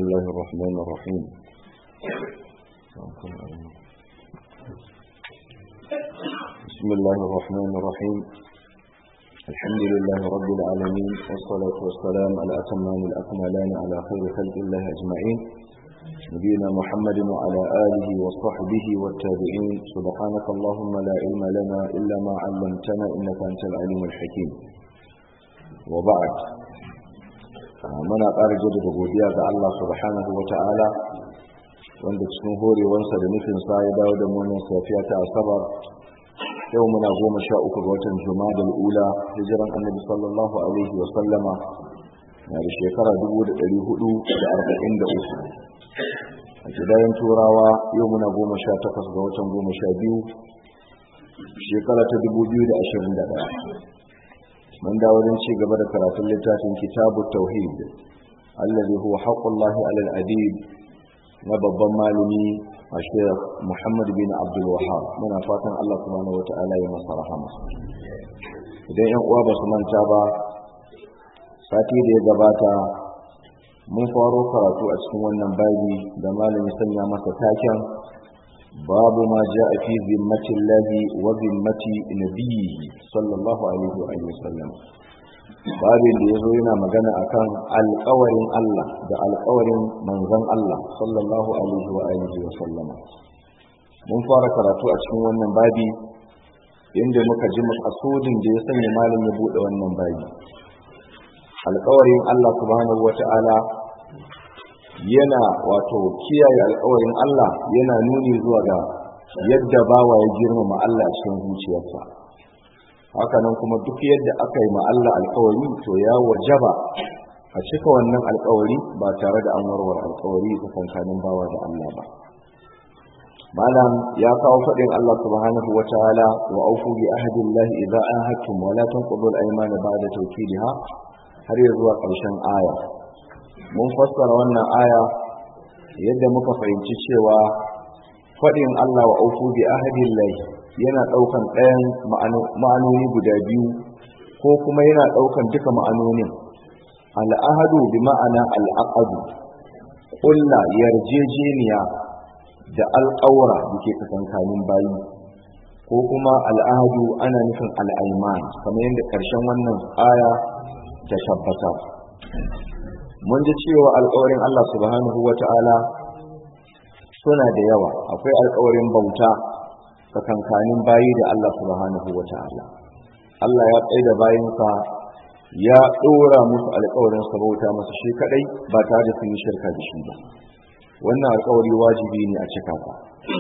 الله الرحمن الرحيم بسم الله الرحمن الرحيم الحمد لله رب العالمين والصلاة والسلام على أتمان الأكملان على خير خلق الله أجمعين نبينا محمد وعلى آله وصحبه والتابعين سبحانك اللهم لا علم لنا إلا ما علمتنا إنك أنت العليم الحكيم وبعد muna ƙara jaddada godiya ga Allah subhanahu wa ta'ala wanda cikin horewansa da nufinsa ya dawo da munin safiya ta asabar yau muna goma sha uku ga watan juma'a ula hijiran annabi sallallahu alaihi wa sallama na da shekara dubu da ɗari hudu da arba'in da uku a gidayen turawa yau muna goma sha takwas ga watan goma sha biyu shekara ta dubu biyu da ashirin da ɗaya من داود شي gaba da karatun littafin kitabu tauhid allazi huwa haqqullahi ala al-adib na babban malami a Sheikh Muhammad bin Abdul Wahhab muna fatan Allah subhanahu wata'ala ya masa rahama idan yan uwa ba su manta ba sati da ya gabata mun faro karatu a cikin wannan babi da malami sanya masa taken babu ma ja'a fi zimmatillahi wa zimmati nabiyyi sallallahu alaihi wa alihi wasallam babin da yazo yana magana akan alƙawarin Allah da alƙawarin manzon Allah sallallahu alaihi wa alihi wasallam mun fara karatu a cikin wannan babi inda muka ji makasudin da ya sanya malam ya bude wannan babi alƙawarin Allah subhanahu wata'ala yana wato kiyaye alkawarin Allah yana nuni zuwa ga yadda bawa ya girmama Allah a cikin zuciyarsa haka nan kuma duk yadda aka yi ma Allah alkawari to ya wajaba a cika wannan alkawari ba tare da an warware alkawari tsakankanin bawa da Allah ba malam ya kawo faɗin Allah subhanahu wa ta'ala wa aufu bi ahdillahi idza ahadtum wa la tanqudul aymana ba'da tawkidiha har ya zuwa ƙarshen aya mun fassara wannan aya yadda muka fahimci cewa faɗin Allah wa aufu bi ahdillahi yana ɗaukan ɗayan ma'anoni guda biyu ko kuma yana ɗaukan duka ma'anonin al'ahadu bi ma'ana al'aqadu ƙulla yarjejeniya da alƙawara da ke tsakankanin bayi ko kuma al'ahadu ana nufin al'aiman kamar yadda ƙarshen wannan aya ta tabbata mun ji cewa alkawarin Allah subhanahu wa ta'ala suna da yawa akwai alkawarin bauta tsakankanin bayi da Allah subhanahu wa ta'ala Allah ya tsaye da bayinsa ya ɗora musu alkawarin sa bauta masa shi kadai ba tare da sun yi shirka da shi ba wannan alkawari wajibi ne a cika ka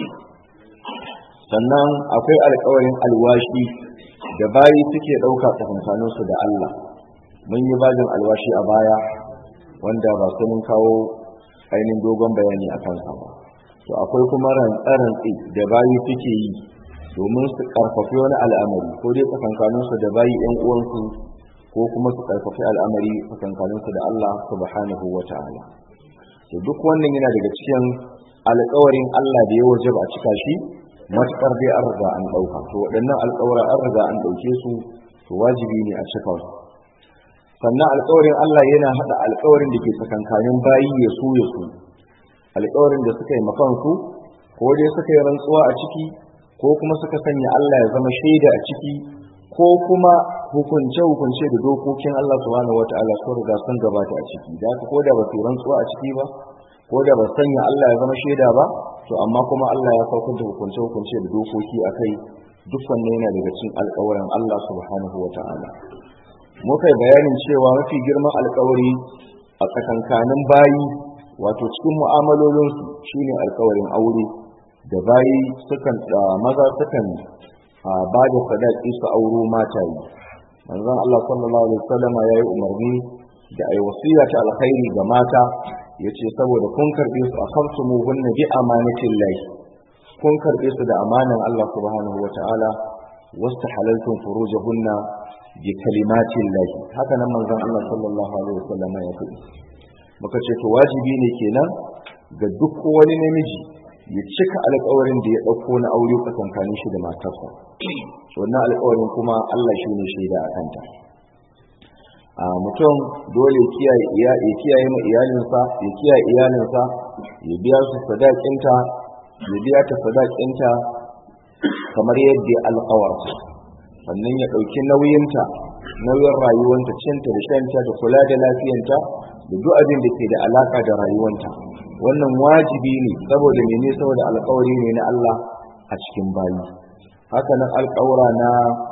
sannan akwai alkawarin alwashi da bayi suke ɗauka tsakankaninsu da Allah mun yi bajin alwashi a baya wanda ba su mun kawo ainihin dogon bayani a kansa ba to akwai kuma rantsarantsi da bayi suke yi domin su karfafi wani al'amari ko dai tsakankaninsu da bayi yan uwansu ko kuma su karfafi al'amari tsakankaninsu da Allah subhanahu wa ta'ala to duk wannan yana daga cikin alƙawarin Allah da ya wajaba a cika shi matuƙar dai an riga an ɗauka to waɗannan alƙawara an riga an ɗauke su to wajibi ne a cika su sannan alkawarin Allah yana hada alkawarin da ke tsakankanin bayi ya su ya su alkawarin da suka yi makansu ko dai suka yi rantsuwa a ciki ko kuma suka sanya Allah ya zama shaida a ciki ko kuma hukunce hukunce da dokokin Allah subhanahu wataala sun riga sun gabata a ciki da haka ko da ba su rantsuwa a ciki ba ko da ba sanya Allah ya zama shaida ba to amma kuma Allah ya saukar da hukunce hukunce da dokoki akai duk wannan yana daga cikin alkawarin Allah subhanahu wataala muka yi bayanin cewa mafi girman alkawari a tsakankanin bayi wato cikin mu'amalolinsu shine alkawarin aure da bayi sukan da maza sukan ba da sadaki su auro mata yi manzon Allah sallallahu alaihi wasallam ya yi umarni da ai wasiya ta alkhairi ga mata yace saboda kun karbe su akhaftumu hunna bi amanatin lahi kun karbe su da amanan Allah subhanahu wataala wastahalaltum furujahunna bi kalimatin lahi haka nan manzon Allah sallallahu alaihi wasallam ya faɗi muka ce to wajibi ne kenan ga duk wani namiji ya cika alƙawarin da ya ɗauko na aure tsakankanin shi da matarsa wannan alƙawarin kuma Allah shi ne shaida a kanta a mutum dole ya kiyaye ma iyalinsa ya kiyaye iyalinsa ya biya su sadakinta ya biya ta sadakinta kamar yadda ya alkawarta sannan ya ɗauki nauyinta nauyin rayuwanta cinta da shanta da kula da lafiyanta da duk abin da ke da alaka da rayuwanta wannan wajibi ne saboda mene saboda alkawari ne na Allah a cikin bayi haka nan alkawura na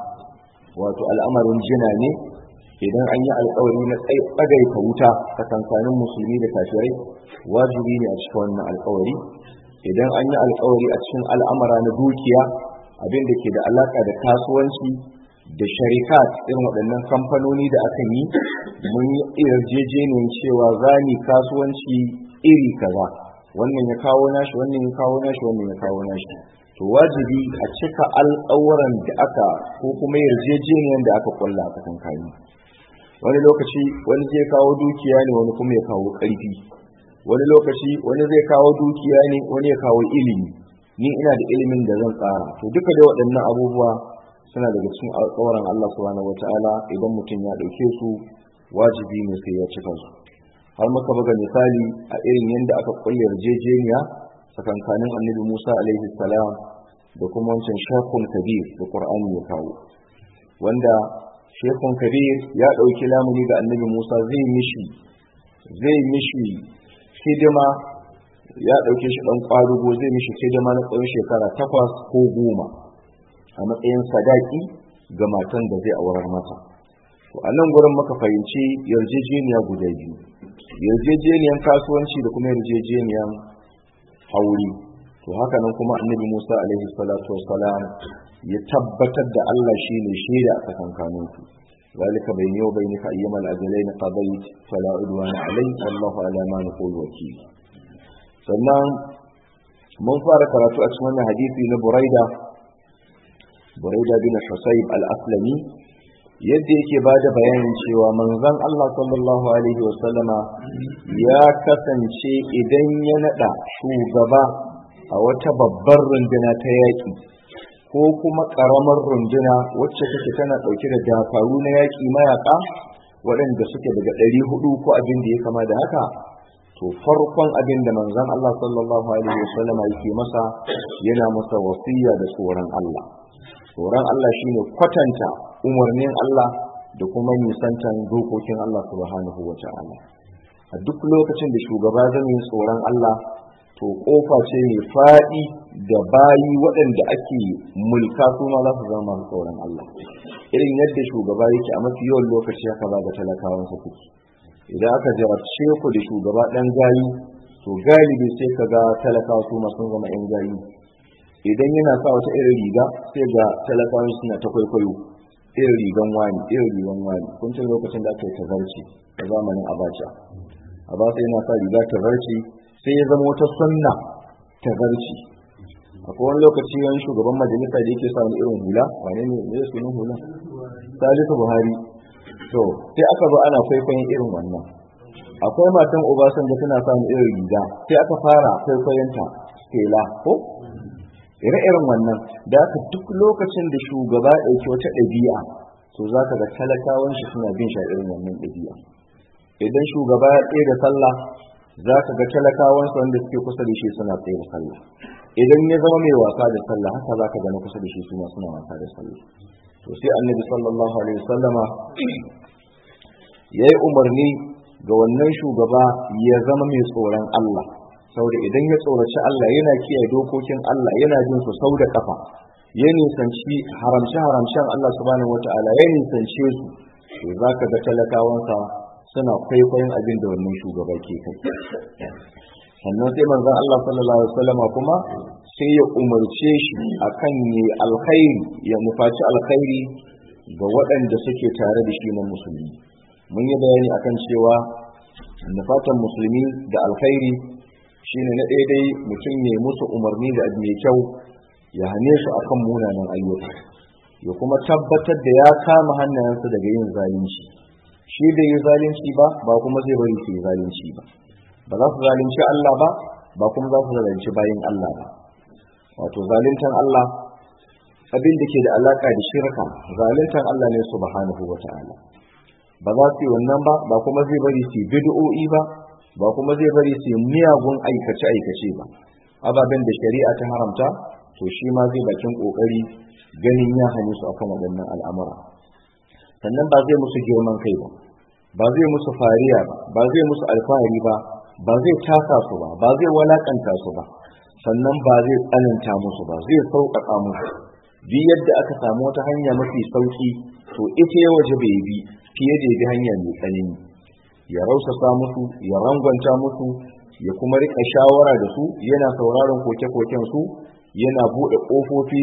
wato al'amarin jina ne idan an yi alkawari na tsagaita wuta tsakankanin musulmi da kafirai wajibi ne a cikin wannan alkawari idan an yi alkawari a cikin al'amara na dukiya abin da ke da alaka da kasuwanci da sharikat irin waɗannan kamfanoni da aka yi mun yi yarjejeniyar cewa za ni kasuwanci iri kaza wannan ya kawo nashi wannan ya kawo nashi wannan ya kawo nashi to wajibi a cika alƙawuran da aka ko kuma yarjejeniyar da aka kulla a kankani wani lokaci wani zai kawo dukiya ne wani kuma ya kawo ƙarfi wani lokaci wani zai kawo dukiya ne wani ya kawo ilimi ni ina da ilimin da zan tsara to duka da waɗannan abubuwa suna daga cikin alƙawarin Allah subhanahu wataala idan mutum ya ɗauke su wajibi ne sai ya cika su har muka buga misali a irin yadda aka kulle yarjejeniya tsakankanin annabi Musa alaihi salam da kuma wancan shakun kabir da Qur'ani ya kawo wanda shekun kabir ya ɗauki lamuni ga annabi Musa zai mishi zai mishi hidima ya ɗauke shi ɗan ƙwarugo zai mishi hidima na tsawon shekara takwas ko goma a matsayin sadaki ga matan da zai aurar mata to a nan gurin muka fahimci yarjejeniya guda biyu yarjejeniyan kasuwanci da kuma yarjejeniyan hauri to haka nan kuma annabi musa alaihi salatu wassalam ya tabbatar da allah shi ne shaida a tsakankanin ku ذلك بيني وبينك أيما الأجلين قضيت فلا عدوان علي والله على ما نقول وكيل sannan mun fara karatu a cikin wannan hadisi na buraida buraida bin husayb al-aslami yadda yake ba da bayanin cewa manzon Allah sallallahu alaihi wasallama ya kasance idan ya nada shugaba a wata babbar runduna ta yaƙi ko kuma ƙaramar runduna wacce take tana ɗauke da dakaru na yaƙi mayaƙa waɗanda suke daga ɗari hudu ko abin da ya kama da haka to farkon abin da manzon Allah sallallahu alaihi wasallama yake masa yana masa wasiya da tsoron Allah tsoron Allah shine kwatanta umarnin Allah da kuma nisantan dokokin Allah subhanahu wa ta'ala a duk lokacin da shugaba zai yi tsoron Allah to kofa ce mai faɗi da bayi waɗanda ake mulka su ma za su zama masu tsoron Allah irin yadda shugaba yake a mafi yawan lokaci haka za ga talakawansa kuke idan aka jarabce ku da shugaba ɗan gayi to galibi sai ka ga talakawa su ma sun zama 'yan gayi idan yana sa wata irin riga sai ga talakawa suna ta kwaikwayo irin rigan wani irin rigan wani kun tun lokacin da aka yi tazarci a zamanin abacha abacha yana sa riga tazarci sai ya zama wata sunna tazarci akwai wani lokaci wani shugaban majalisa da yake sa wani irin hula wane ne ne sunan hula salisu buhari to sai aka zo ana kwaikwayon irin wannan akwai matan obasanjo tana sa wani irin riga sai aka fara kwaikwayonta stela ko ire-iren wannan da aka duk lokacin da shugaba ɗauki wata ɗabi'a to za ka ga talakawan shi suna bin shi irin wannan ɗabi'a idan shugaba ya tsaye da sallah za ka ga talakawan su wanda suke kusa da shi suna tsaye da sallah idan ya zama mai wasa da sallah haka za ka gani kusa da shi suna suna wasa da sallah to sai annabi sallallahu alaihi wasallama ya yi umarni ga wannan shugaba ya zama mai tsoron Allah saboda idan ya tsoraci Allah yana kiyaye dokokin Allah yana jin su sau da kafa ya nisanci haramce haramcen Allah subhanahu wata'ala ya nisance su to zaka ga talakawansa suna kwaikwayon abin da wannan shugaba ke kai sannan sai manzon Allah sallallahu alaihi wasallam kuma sai ya umarce shi akan yi alkhairi ya nufaci alkhairi ga waɗanda suke tare da shi na musulmi mun yi bayani akan cewa nufatan musulmi da alkhairi shine na daidai mutum ne musu umarni da abu mai kyau ya hane su akan munanan ayyuka ya kuma tabbatar da ya kama hannayensu daga yin zalunci shi bai yi zalunci ba ba kuma zai bari su yi zalunci ba ba za su zalunci Allah ba ba kuma za su zalunci bayin Allah ba wato zaluntan Allah abin da ke da alaka da shirka zaluntan Allah ne subhanahu wa ta'ala ba za su yi wannan ba ba kuma zai bari su yi bid'o'i ba ba kuma zai bari su yi miyagun aikace aikace ba ababen da shari'a ta haramta to shi ma zai bakin kokari ganin ya hane su akan waɗannan al'amura sannan ba zai musu girman kai ba ba zai musu fariya ba ba zai musu alfahari ba ba zai taka su ba ba zai walakanta su ba sannan ba zai tsananta musu ba zai sauƙaƙa musu bi yadda aka samu wata hanya mafi sauƙi to ita ya waje bai bi fiye da ya bi hanya mai tsanani ya rausasa musu ya rangwanta musu ya kuma rika shawara da su yana sauraron koke-koken su yana buɗe ƙofofi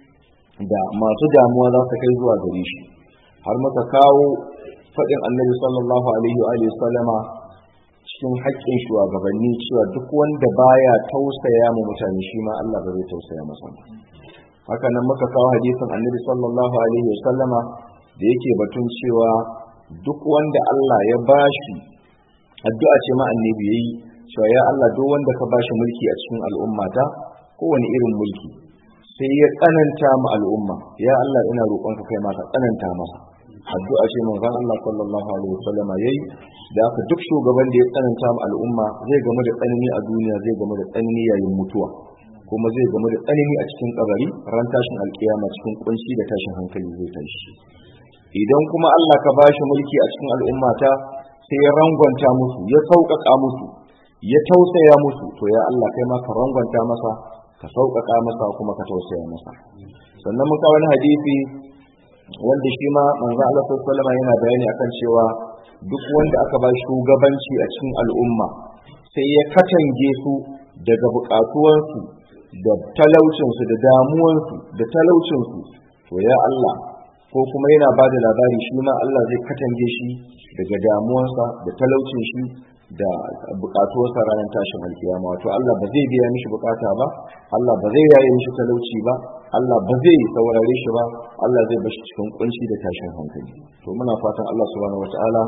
da masu damuwa za su kai zuwa gare shi har muka kawo faɗin annabi sallallahu alaihi wa sallama cikin haƙƙin shugabanni cewa duk wanda baya tausaya ma mutane shi ma Allah ba zai tausaya masa haka nan muka kawo hadisin annabi sallallahu alaihi wa sallama da yake batun cewa duk wanda Allah ya bashi addu'a ce ma annabi yayi cewa ya Allah duk wanda ka bashi mulki a cikin al'ummata kowane irin mulki sai ya tsananta ma al'umma ya Allah ina roƙonka kai ma ka tsananta masa addu'a ce manzon Allah sallallahu alaihi wasallam yayi da aka duk shugaban da ya tsananta ma al'umma zai gamu da tsanani a duniya zai gamu da tsanani yayin mutuwa kuma zai gamu da tsanani a cikin kabari ran tashin alkiyama cikin kunci da tashin hankali zai tashi idan kuma Allah ka bashi mulki a cikin al'ummata sai ya rangwanta musu ya sauƙaƙa musu ya tausaya musu to ya Allah kai ma ka rangwanta masa ka sauƙaƙa masa kuma ka tausaya masa sannan muka wani hadisi wanda shi ma manzo Allah sallallahu alaihi yana bayani akan cewa duk wanda aka ba shugabanci a cikin al'umma sai ya katange su daga buƙatuwansu da talaucinsu da damuwansu da talaucinsu to ya Allah ko kuma yana ba da labari shi ma Allah zai katange shi daga damuwansa da talaucin shi da bukatuwarsa ranar tashin alkiyama wato Allah ba zai biya mishi bukata ba Allah ba zai yaye mishi talauci ba Allah ba zai saurare shi ba Allah zai bashi cikin kunci da tashin hankali to muna fatan Allah subhanahu wataala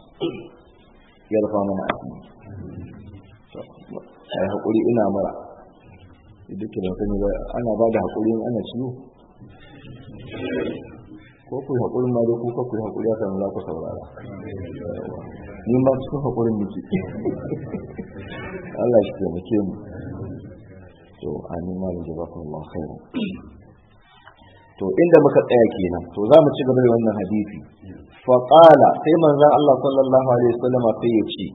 ya rufa mana asiri ai hakuri ina mara duk da sani ba ana ba da hakuri ana ciwo ko ku hakuri ma dai ku ka ku hakuri haka za ku saurara ni ma cikin haƙurin miki Allah shi taimake mu to amin ma da jazakum Allah khairan to inda muka tsaya kenan to za mu ci gaba da wannan hadisi fa qala sai manzon Allah sallallahu alaihi wasallam sai ya ce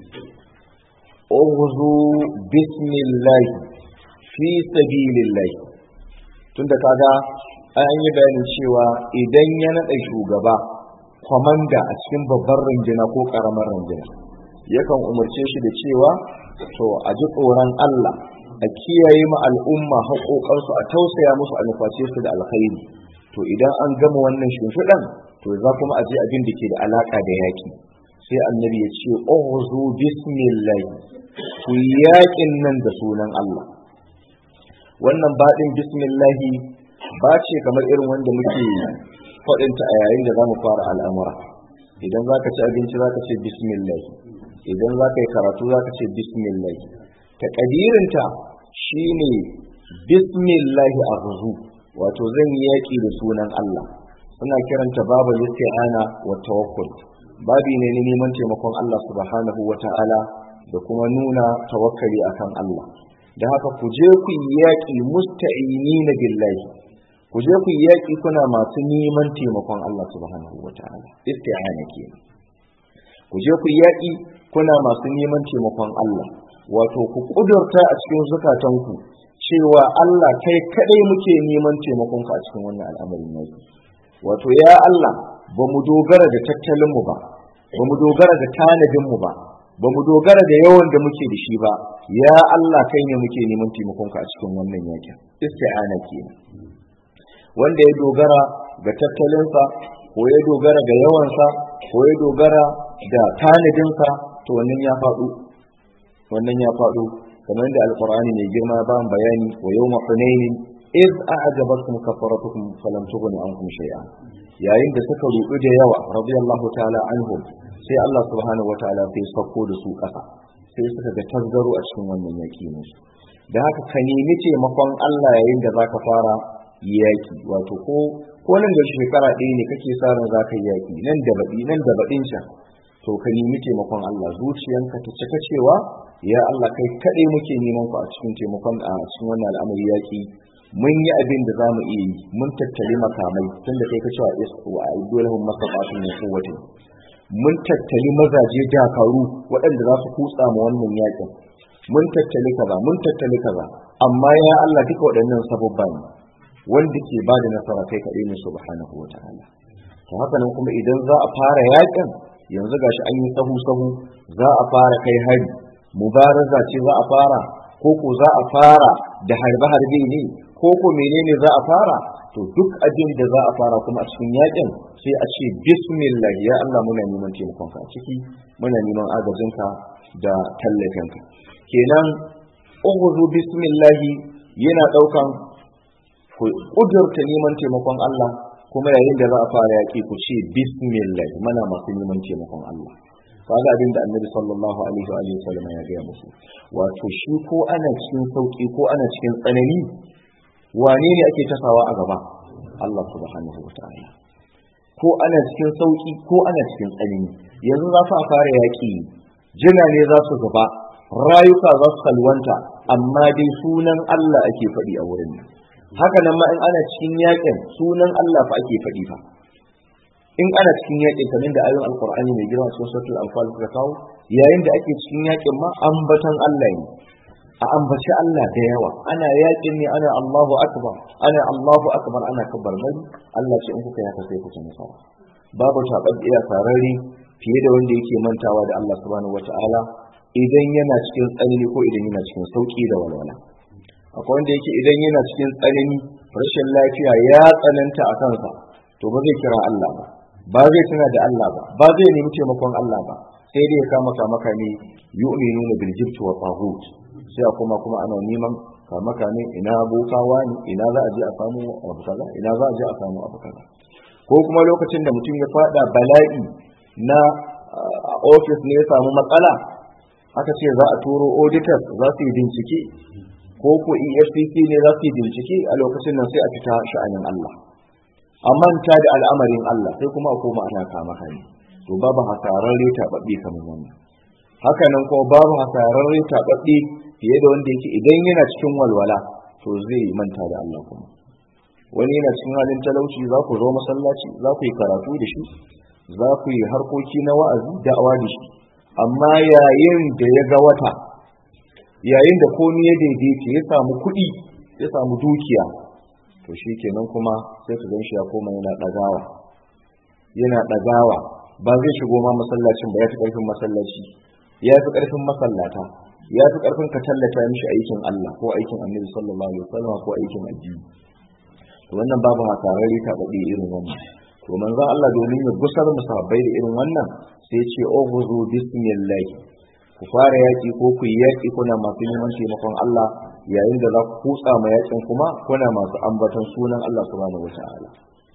ughzu bismillah fi sabilillah tunda kaga an yi bayanin cewa idan ya naɗa shugaba kwamanda a cikin babbar rinjina ko karamar rinjina yakan umarce shi da cewa to a ji tsoron Allah a kiyaye ma al'umma haƙoƙansu a tausaya musu a nuface su da alkhairi to idan an gama wannan shimfiɗan to za kuma a je abin da ke da alaƙa da yaƙi sai annabi ya ce ughzu bismillah ku yaƙin nan da sunan Allah wannan baɗin bismillahi ba ce kamar irin wanda muke faɗinta a yayin da za mu fara al'amura idan za ka ci abinci za ka ce bismillah idan za ka yi karatu za ka ce bismillah taƙadirinta shi ne bismillah a wato zan yi yaƙi da sunan Allah suna kiranta babu isti'ana wa tawakkul babi ne na neman taimakon Allah subhanahu wa ta'ala da kuma nuna tawakkali akan Allah da haka ku je ku yi yaƙi musta'inina billahi ku je ku yi yaƙi kuna masu neman taimakon Allah subhanahu wa ta'ala isti'ana kenan ku je ku yi yaƙi kuna masu neman taimakon Allah wato ku kudurta a cikin zukatanku cewa Allah kai kadai muke neman taimakon ka a cikin wannan al'amarin yaƙi wato ya Allah ba mu dogara da tattalin mu ba ba mu dogara da tanadin mu ba ba mu dogara da yawan da muke da shi ba ya Allah kai ne muke neman taimakon ka a cikin wannan yaƙin isti'ana kenan wanda ya dogara ga tattalinsa ko ya dogara ga yawansa ko ya dogara da tanadinsa to wannan ya faɗo wannan ya faɗo kamar da alqur'ani mai girma ba bayani wa yawma hunainin iz a'jabatkum kafaratukum falam tughni ankum shay'a yayin da suka rubu da yawa radiyallahu ta'ala anhum sai Allah subhanahu wataala sai sako da su ƙasa sai suka ga tazzaro a cikin wannan yaki musu da haka ka nemi taimakon Allah yayin da zaka fara yaki wato ko ko nan da shekara ɗaya ne kake sa ran za ka yi yaki nan da baɗi nan da baɗin can to ka nemi taimakon Allah zuciyanka ta cika cewa ya Allah kai kaɗai muke neman ku a cikin taimakon a cikin wannan al'amari yaki mun yi abin da za mu iya yi mun tattali makamai tunda kai ka cewa isku a idolahum masafatun min quwwati mun tattali mazaje dakaru waɗanda za su kutsa ma wannan yakin mun tattali kaza mun tattali kaza amma ya Allah duka waɗannan sababba ne wanda ke ba da nasara kai kaɗai ne subhanahu wata'ala to haka nan kuma idan za a fara yakin yanzu gashi an yi sahu sahu za a fara kai hari mubaraza ce za a fara ko ko za a fara da harbe harbe ne ko ko menene za a fara to duk abin da za a fara kuma a cikin yakin sai a ce bismillah ya Allah muna neman taimakon ka a ciki muna neman agajinka da tallafinka kenan ughzu bismillah yana daukan kudurta neman taimakon Allah kuma yayin da za a fara yaki ku ce bismillah muna masu neman taimakon Allah kaga abin da annabi sallallahu alaihi wa alihi wasallam ya gaya musu wato shi ko ana cikin sauki ko ana cikin tsanani wane ne ake tasawa a gaba Allah subhanahu wa ta'ala ko ana cikin sauki ko ana cikin tsanani yanzu za su a fara yaƙi jina ne za su zuba rayuka za su salwanta amma dai sunan Allah ake faɗi a wurin nan haka nan ma in ana cikin yaƙin sunan Allah fa ake faɗi fa in ana cikin yaƙin kamar da ayoyin alqur'ani mai girma cikin suratul anfal suka kawo yayin da ake cikin yaƙin ma ambatan Allah ne a ambaci Allah da yawa ana yakin ne ana Allahu akbar ana Allahu akbar ana kabbar bari Allah ce in kuka yaka sai ku ci nasara babu tabaddiya sarari fiye da wanda yake mantawa da Allah subhanahu wataala idan yana cikin tsanani ko idan yana cikin sauki da walwala akwai wanda yake idan yana cikin tsanani rashin lafiya ya tsananta a kansa to ba zai kira Allah ba ba zai tuna da Allah ba ba zai nemi taimakon Allah ba sai dai ya kama kama ne yu'minuna bil jibti wa taghut sai a kuma kuma ana neman kama kame ina bokawa ne ina za a je a samu abu kaza ina za a je a samu abu kaza ko kuma lokacin da mutum ya fada bala'i na ofis ne ya samu matsala aka ce za a turo auditors za su yi bincike ko ko efcc ne za su yi bincike a lokacin nan sai a fita sha'anin allah a manta da al'amarin allah sai kuma a koma ana kama kame to babu hasararre taɓaɓɓe kamar wannan haka nan kuma babu hasararre taɓaɓɓe fiye da wanda yake idan yana cikin walwala to zai manta da Allah kuma wani yana cikin halin talauci za ku zo masallaci za ku yi karatu da shi za ku yi harkoki na wa'azi da'awa da shi amma yayin da ya ga wata yayin da komi ya daidaita ya samu kuɗi ya samu dukiya to shi kenan kuma sai ka gan shi ya koma yana ɗagawa yana ɗagawa ba zai shigo ma masallacin ba ya fi ƙarfin masallaci ya fi ƙarfin masallata ya fi ƙarfin ka tallata mishi aikin Allah ko aikin Annabi sallallahu alaihi wasallam ko aikin addini to wannan babu hasararri ta baɗe irin wannan to manzo Allah domin ya gusar musabbai da irin wannan sai ce ughzu bismillah ku fara yaki ko ku yi yaki kuna masu neman taimakon Allah yayin da za ku kutsa ma yakin kuma kuna masu ambaton sunan Allah subhanahu wataala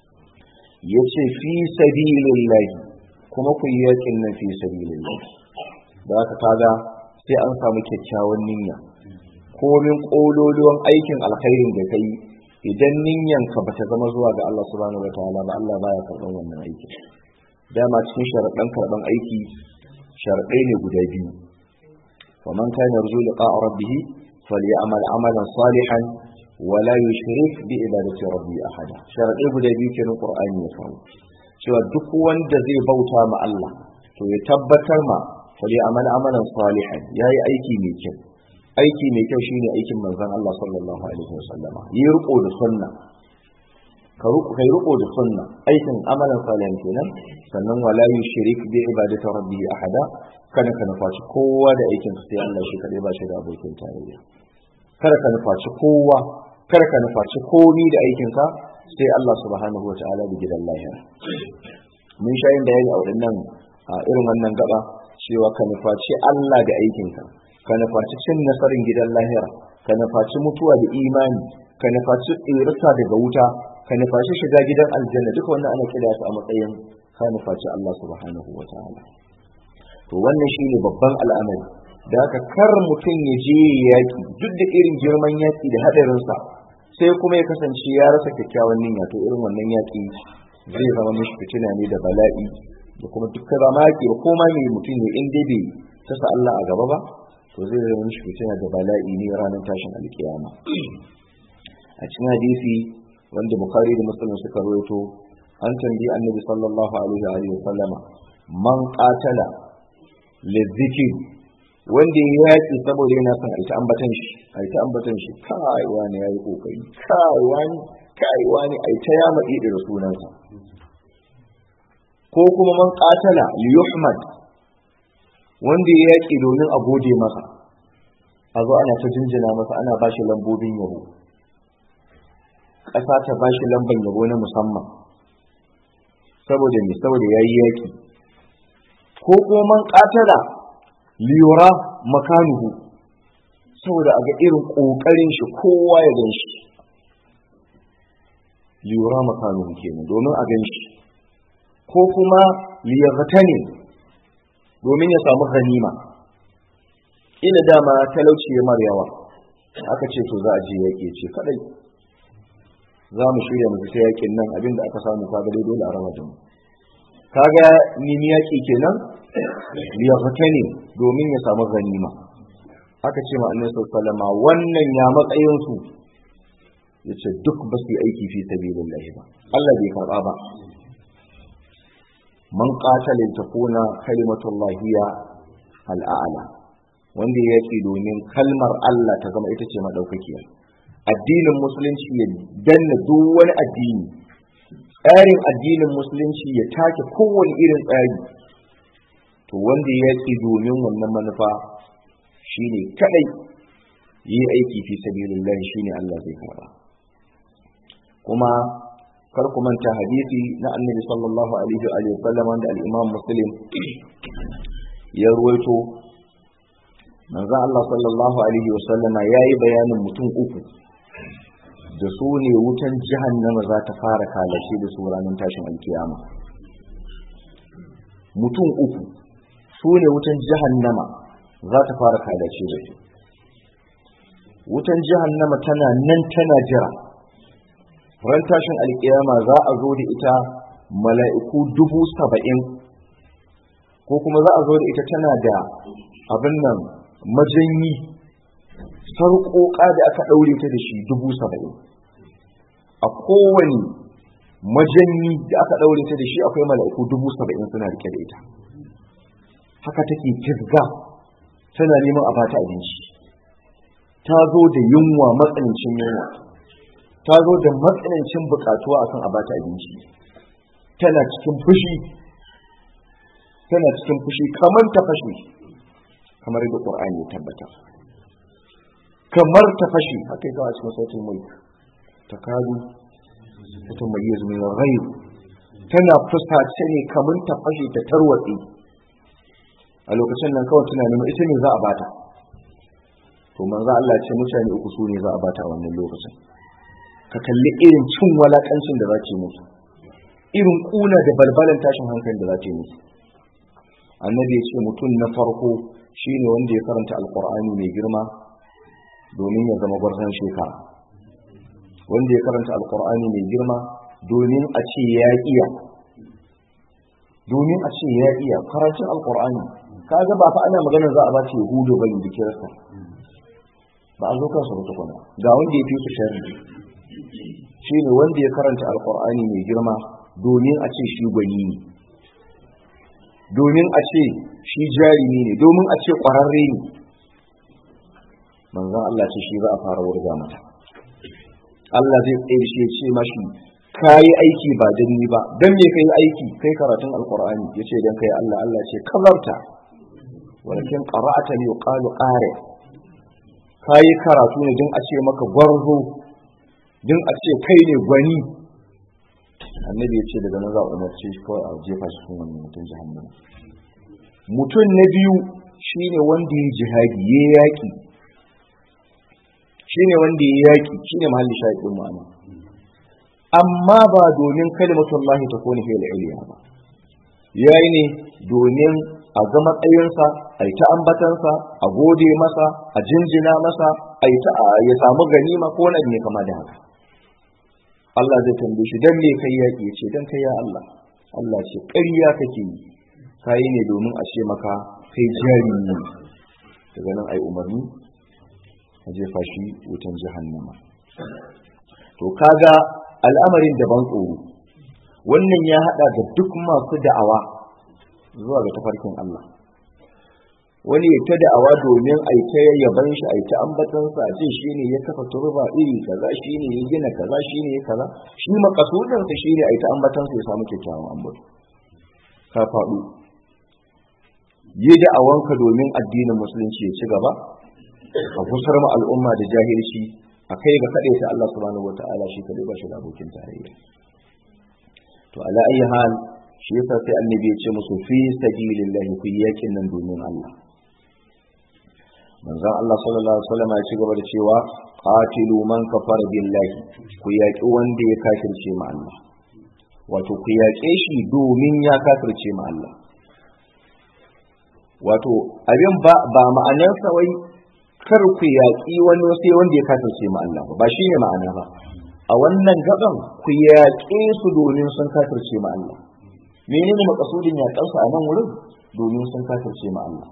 yace fi sabilillah kuma ku yi yakin nan fi sabilillah da aka kaga sai an samu kyakkyawan niyya komin kololuwan aikin alkhairin da kai idan niyyan ka bata zama zuwa ga Allah subhanahu wataala ba Allah baya karban wannan aiki dama cikin sharaɗan karban aiki sharaɗai ne guda biyu faman kana yarju liqa rabbih falyamal amalan salihan wala yushrik bi ibadati rabbi ahada sharaɗai guda biyu kenan qur'ani ya kawo cewa duk wanda zai bauta ma Allah to ya tabbatar ma fali amal amalan salihan yayi aiki mai kyau aiki mai kyau shine aikin manzon Allah sallallahu alaihi wasallama yi riko da sunna ka riko kai riko da sunna aikin amalan salihan kenan sannan wala yushrik bi ibadati rabbih ahada kada ka nufaci kowa da aikin sai Allah shi kadai ba shi da abokin tarayya kada ka nufaci kowa kada ka nufaci komi da aikin ka sai Allah subhanahu wa ta'ala da gidan lahira mun sha yin bayani a waɗannan a irin wannan gaba cewa ka nufaci Allah da aikinka ka nufaci cin nasarin gidan lahira ka nufaci mutuwa da imani ka nufaci tsirisa daga wuta ka nufaci shiga gidan aljanna duka wannan ana kira su a matsayin ka nufaci Allah subhanahu wa ta'ala to wannan shine babban al'amari da haka kar mutum ya je yaki duk da irin girman yaki da hadarinsa sai kuma ya kasance ya rasa kyakkyawan niyya to irin wannan yaƙi zai zama mishi fitina ne da bala'i da kuma dukkan zama yaƙi ba koma mai mutum ne in dai bai tasa Allah a gaba ba to zai zama mishi fitina da bala'i ne ranar tashin alkiyama a cikin hadisi wanda bukhari da muslim suka rawaito an tambayi annabi sallallahu alaihi wa sallama man qatala lizikri wanda ya yaki saboda yana son aita ambatan shi aita ambatan shi kai wani yayi kokari kai wani kai wani aita ya madi da sunansa ko kuma man qatala li yuhmad wanda ya yaki domin a gode masa a zo ana ta jinjina masa ana bashi lambobin yabo ƙasa ta ba shi lamban yabo na musamman saboda me saboda ya yi yaƙi ko kuma man ƙatala liyura makanuhu saboda a ga irin ƙoƙarin shi kowa ya gan shi liyura makanuhu kenan domin a gan shi ko kuma liyarta ne domin ya samu ganima ina dama talauci ya mar yawa aka ce to za a je yaƙi ce kadai za mu shirya mu fita yakin nan abinda aka samu kaga dai dole a rama da mu kaga nimi yaki kenan ya fita ne domin ya samu ganima aka ce ma annabi sallallahu wannan ya matsayin su yace duk ba su yi aiki fi sabilillah ba Allah bai karba ba man qatala takuna kalimatullahi ya al'ala wanda ya yaki domin kalmar Allah ta zama ita ce madaukakiya addinin musulunci ya danna duk wani addini tsarin addinin musulunci ya take kowane irin tsari to wanda ya yaki domin wannan manufa shine kadai yi aiki fi sabilillah shine Allah zai karba kuma kar ku manta hadisi na annabi sallallahu alaihi wa sallam wanda al-imam muslim ya ruwaito manzo Allah sallallahu alaihi wa sallama yayi bayanin mutum uku da su ne wutan jahannama za ta fara kalashe da su ranar tashin alkiyama mutum uku su ne wutan jahannama za ta fara kalashe da su wutan jahannama tana nan tana jira ran tashin alkiyama za a zo da ita mala'iku dubu saba'in ko kuma za a zo da ita tana da abin nan majanyi sarƙoƙa da aka ɗaure ta da shi dubu saba'in a kowane majanyi da aka ɗaure ta da shi akwai mala'iku dubu saba'in suna rike da ita haka take kirga tana neman a bata abinci ta zo da yunwa matsanancin yunwa ta zo da matsanancin bukatuwa akan a bata abinci tana cikin fushi tana cikin fushi kamar ta fashe kamar da ƙur'ani ya tabbata kamar ta fashe haka yi a cikin sautin mulk ta kadu ta mai yi zumin rai tana fusace ne kamar ta fashe ta tarwatse a lokacin nan kawai tana neman ita ne za a bata to manzo Allah ce mutane uku su ne za a bata a wannan lokacin ka kalli irin cin walakancin da za ce musu irin kuna da balbalan tashin hankali da za ce musu annabi ya ce mutum na farko shine wanda ya karanta alqur'ani mai girma domin ya zama gwarzon shekara wanda ya karanta alqur'ani mai girma domin a ce ya iya domin a ce ya iya karatun alqur'ani kaga ba fa ana magana za a ba ta yahudu bane da kirista ba a zo kansa ba tukuna ga wanda ya fi su sharri shi ne wanda ya karanta alkur'ani mai girma domin a ce shi gwani ne domin a ce shi jarumi ne domin a ce ƙwararre ne manzan Allah ce shi za a fara wurga mata Allah zai tsaye shi ya ce mashi ka yi aiki ba don ni ba don me ka yi aiki kai karatun alkur'ani ya ce don kai Allah Allah ce kazarta walakin qara'ata li yuqalu qari ka yi karatu ne don a ce maka gwarzo don a ce kai ne gwani annabi ya ce daga nan za a umarce shi kawai a jefa shi cikin wannan mutum jahannama mutum na biyu shine wanda ya jihadi ya yaki shine wanda ya yaki shine mahalli shahidin ma'ana amma ba domin kalimatullahi ta kone fil iliya ba yayi ne domin a ga matsayinsa a yi ta ambatansa a gode masa a jinjina masa a yi ta ya samu ganima ko wani ne kama da haka Allah zai tambaye shi dan me kai yaki ya ce dan kai ya Allah Allah ce ƙarya kake yi kai ne domin a ce maka kai jari ne daga nan ai umarni a jefa shi wutan jahannama to kaga al'amarin daban tsoro wannan ya hada da duk masu da'awa zuwa ga tafarkin Allah wani ya ta da'awa domin a ta yaban shi a ta ambatansa a ce shi ne ya kafa turba iri kaza shi ne ya gina kaza shi ne ya kaza shi makasudinsa shi ne a ta ambatansa ya samu kyakkyawan ambato ka faɗo yi da'awanka domin addinin musulunci ya ci gaba a kusar ma al'umma da jahilci a kai ga kaɗai ta Allah subhanahu wata'ala shi kadai ba shi da abokin tarayya to ala ayi hal shi yasa sai annabi ya ce musu fi sabilillahi ku yakin nan domin Allah manzon Allah sallallahu alaihi wasallam ya ci gaba da cewa qatilu man kafara billahi ku yaki wanda ya kafirce ma Allah wato ku yaƙe shi domin ya kafirce ma Allah wato abin ba ba ma'anarsa wai kar ku yaƙi wani sai wanda ya kafirce ma Allah ba shi ne ma'ana ba a wannan gaban ku yaƙe su domin sun kafirce ma Allah menene makasudin yaƙansu a nan wurin domin sun kafirce ma Allah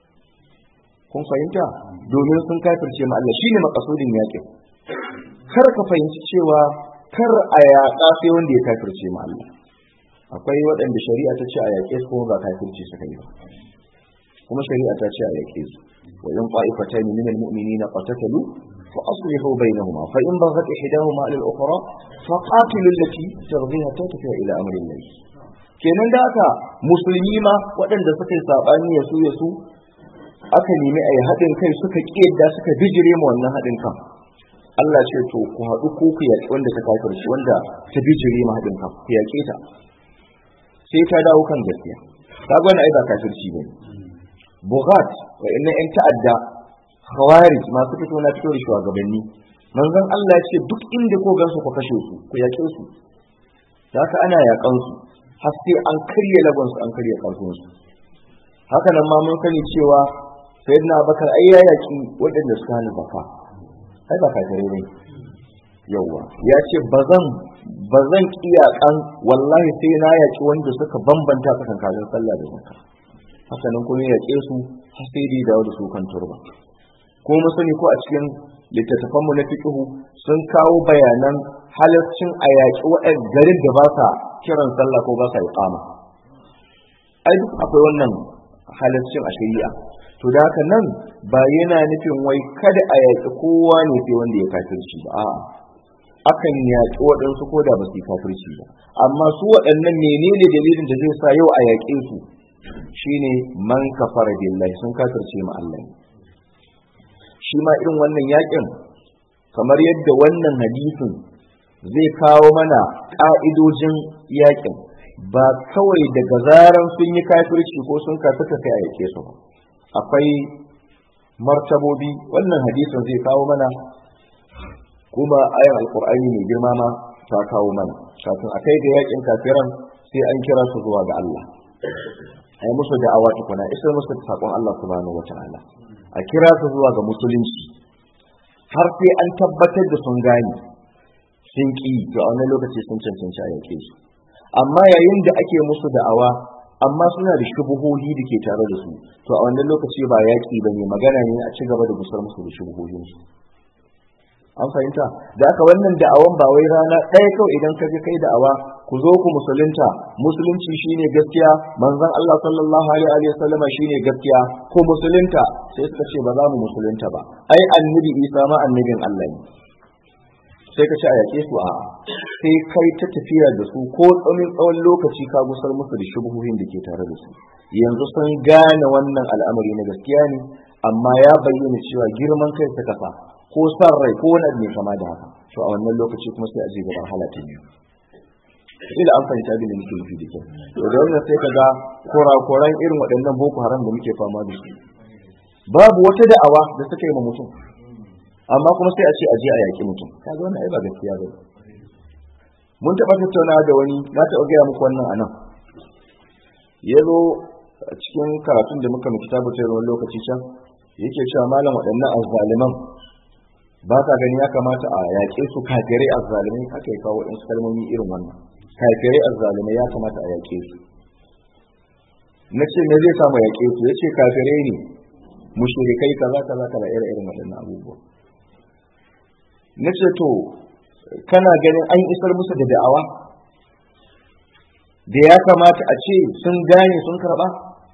kun fahimta domin sun kafirce ma Allah shine makasudin yaƙin kar ka fahimci cewa kar a yaƙa sai wanda ya kafirce ma Allah akwai waɗanda shari'a ta ce a yaƙe su kuma ba kafirce suka yi ba kuma shari'a ta ce a yaƙe su wa in qa'ifatan min al-mu'minina qatatalu fa aslihu bainahuma fa in baghat ihdahuma 'ala al-ukhra fa qatilu allati tabghiha tatfa ila amri Allah kenan da haka musulmi ma waɗanda suka yi sabani ya su ya su aka nemi a yi haɗin kai suka ƙiyadda suka bijire ma wannan haɗin kan Allah ce to ku haɗu ko ku yaƙi wanda ta kafirci wanda ta bijire ma haɗin kan ku yaƙe ta sai ta dawo kan gaskiya ka gwani ai ba kafirci ne bughat wa inna in ta'adda khawarij masu fito na fito da shugabanni manzon Allah ya ce duk inda ko gansu ku kashe su ku yaƙe su haka ana yaƙan su har sai an karya lagon su an karya karfin su haka nan ma mun sani cewa sayyidina Abubakar ai ya yaƙi waɗanda suka hana zakka ai ba kafirai ne yawa ya ce bazan bazan kiyakan wallahi sai na yaƙi wanda suka bambanta tsakankanin sallah da zakka haka nan kuma yaƙe su har sai dai dawo da su kan turba ko mu sani ko a cikin littattafan mu na fiqhu sun kawo bayanan halaccin a yaƙi waɗan garin da ba sa kiran sallah ko ba sa iqama ai duk akwai wannan halaccin a shari'a to da haka nan ba yana nufin wai kada a yaƙi kowa ne sai wanda ya kafirci ba a'a akan yaƙi waɗansu ko da ba su yi kafirci ba amma su waɗannan menene dalilin da zai sa yau a yaƙe su shine man kafara billahi sun kafirce ma Allah shi ma irin wannan yaƙin kamar yadda wannan hadisin zai kawo mana ƙa'idojin yaƙin ba kawai daga zaran sun yi kafirci ko sun kafirta sai a yaƙe su ba akwai martabobi wannan hadisin zai kawo mana kuma ayan alkur'ani mai girma ma ta kawo mana kafin a kai ga yakin kafiran sai an kira su zuwa ga Allah a yi musu da'awa tukuna isar musu da saƙon Allah subhanahu wata'ala a kira su zuwa ga musulunci har sai an tabbatar da sun gane sun ƙi to a wani lokaci sun cancanci a yake su amma yayin da ake musu da'awa amma suna da shubuhohi da ke tare da su to a wannan lokaci ba yaƙi ba ne magana ne a ci gaba da gusar musu da shubuhohinsu an fahimta da aka wannan da'awan ba wai rana ɗaya kawai idan ka je kai da'awa ku zo ku musulunta musulunci shine gaskiya manzon Allah sallallahu alaihi wa sallama shine gaskiya ko musulunta sai suka ce ba za mu musulunta ba ai annabi Isa ma annabin Allah ne sai ka ce a yaƙe su a sai kai ta tafiya da su ko tsamin tsawon lokaci ka gusar musu da shubuhohin da ke tare da su yanzu sun gane wannan al'amari na gaskiya ne amma ya bayyana cewa girman kai ta kafa ko san rai ko wani abu kama da haka to a wannan lokaci kuma sai a je gaban halata biyu ila an fahimta abin da muke nufi da kyau to da wannan sai kaga kurakuran irin waɗannan boko haram da muke fama da su babu wata da'awa da suka yi ma mutum amma kuma sai a ce a je a yaƙi mutum kaga wannan ai ba gaskiya ba mun taɓa tattaunawa da wani na taɓa gaya muku wannan anan ya zo a cikin karatun da muka mu kitabu ta wani lokaci can yake cewa malam waɗannan azzaliman ba ka gani ya kamata a yaƙe su kafirai azzalimai haka ya kawo waɗansu kalmomi irin wannan kafirai azzalimai ya kamata a yaƙe su na ce me zai samu yaƙe su ya ce kafirai ne mushrikai kaza kaza kaza irin irin waɗannan abubuwa na ce to kana ganin an isar musu da da'awa da ya kamata a ce sun gane sun karɓa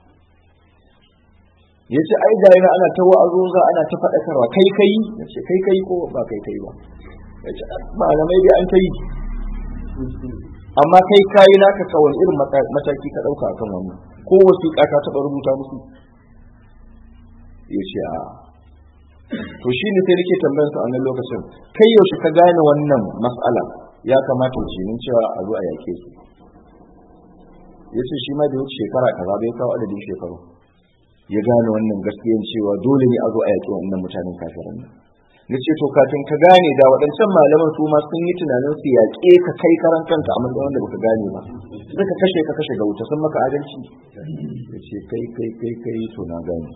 ya ce ai ga yana ana ta wa'azoza ana ta faɗakarwa kai kai ya ce kai kai ko ba kai kai ba ya ce malamai dai an ta yi amma kai kayi naka kawai irin mataki ka ɗauka akan wannan ko wasiƙa ka taɓa rubuta musu ya ce a to shi ne sai nake tambayar su a wannan lokacin kai yaushe ka gane wannan mas'ala ya kamata ce min cewa a zo a yake su ya ce shi ma da wuce shekara kaza bai kawo adadin shekaru ya gane wannan gaskiyan cewa dole ne a zo a yaƙi wannan mutanen kafirin nan na ce to kafin ka gane da waɗancan malaman su ma sun yi tunanin su yaƙe ka kai karan kanka a matsayin wanda baka gane ba suka kashe ka kashe ga wuta sun maka adalci ya ce kai kai kai kai to na gane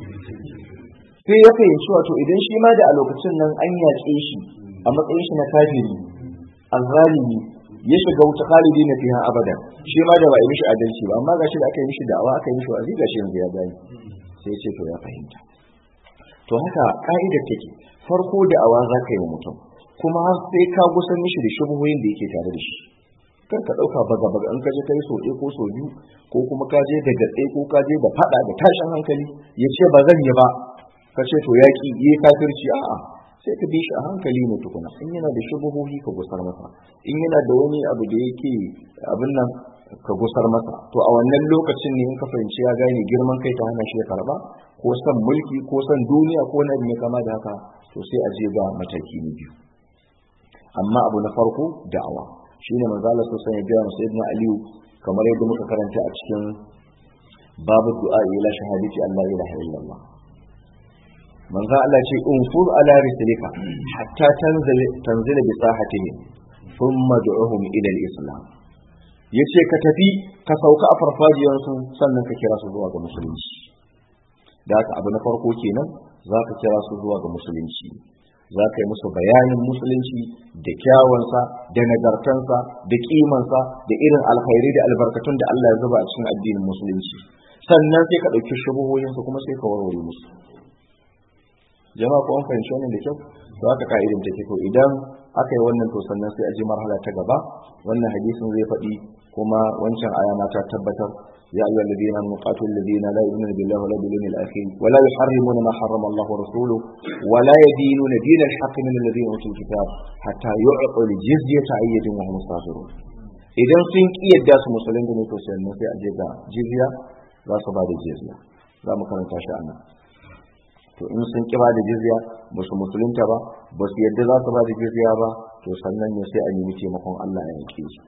sai ya fahimci wato idan shi ma da a lokacin nan an yaƙe shi a matsayin shi na kafiri azzalimi ya shiga wuta khalidi na fiha abada shi ma da ba yi mishi adalci ba amma gashi da aka yi mishi da'awa aka yi mishi wa'azi gashi yanzu ya gani sai ya ce to ya fahimta to haka ka'idar take farko da'awa za ka yi wa mutum kuma har sai ka gusan mishi da shubuhoyin da yake tare da shi kar ka ɗauka baga baga in ka je kai so ɗaya ko so biyu ko kuma ka je da gatse ko ka je da faɗa da tashin hankali ya ce ba zan yi ba ka ce to yaƙi yi kafirci a'a sai ka bi shi a hankali ne tukuna in yana da shubuhohi ka gusar masa in yana da wani abu da yake abin nan ka gusar masa to a wannan lokacin ne in ka fahimci ya gane girman kai ta hana shi ya karba ko son mulki ko son duniya ko na ne kama da haka to sai a je ga mataki na biyu amma abu na farko da'awa shine manzo Allah sallallahu alaihi wasallam sayyidina Aliyu kamar yadda muka karanta a cikin babu du'a ila shahadati Allah ilaha illallah manzo Allah ce unfur ala rislika hatta tanzil tanzila bi sahatihim thumma du'uhum ila al-islam yace ka tafi ka sauka a farfajiyar su sannan ka kira su zuwa ga musulunci da haka abu na farko kenan za ka kira su zuwa ga musulunci za ka yi musu bayanin musulunci da kyawansa da nagartansa da kimansa da irin alkhairi da albarkatun da Allah ya zuba a cikin addinin musulunci sannan sai ka ɗauki shubuhoyinsu kuma sai ka warware musu jama'a ko an fahimci wannan da kyau to haka ka'idin take to idan aka yi wannan to sannan sai a ji marhala ta gaba wannan hadisin zai faɗi kuma wancan aya ma ta tabbatar ya ayyuha alladhina amanu qatilul ladina la yu'minuna billahi wa la bil yawmil akhir wa la yuharrimuna ma harrama Allah wa rasuluhu wa la yadinuna din al-haqq min alladhina utul kitab hatta yu'tu al-jizyata ayyadin wa hum musafirun idan sun kiyarda su musulunci ne to sannan sai a je ga jizya za su ba da jizya za mu karanta shi a nan to in sun ki ba da jizya ba su musulunta ba ba su yadda za su ba da jizya ba to sannan ne sai a nemi taimakon Allah ya yanke su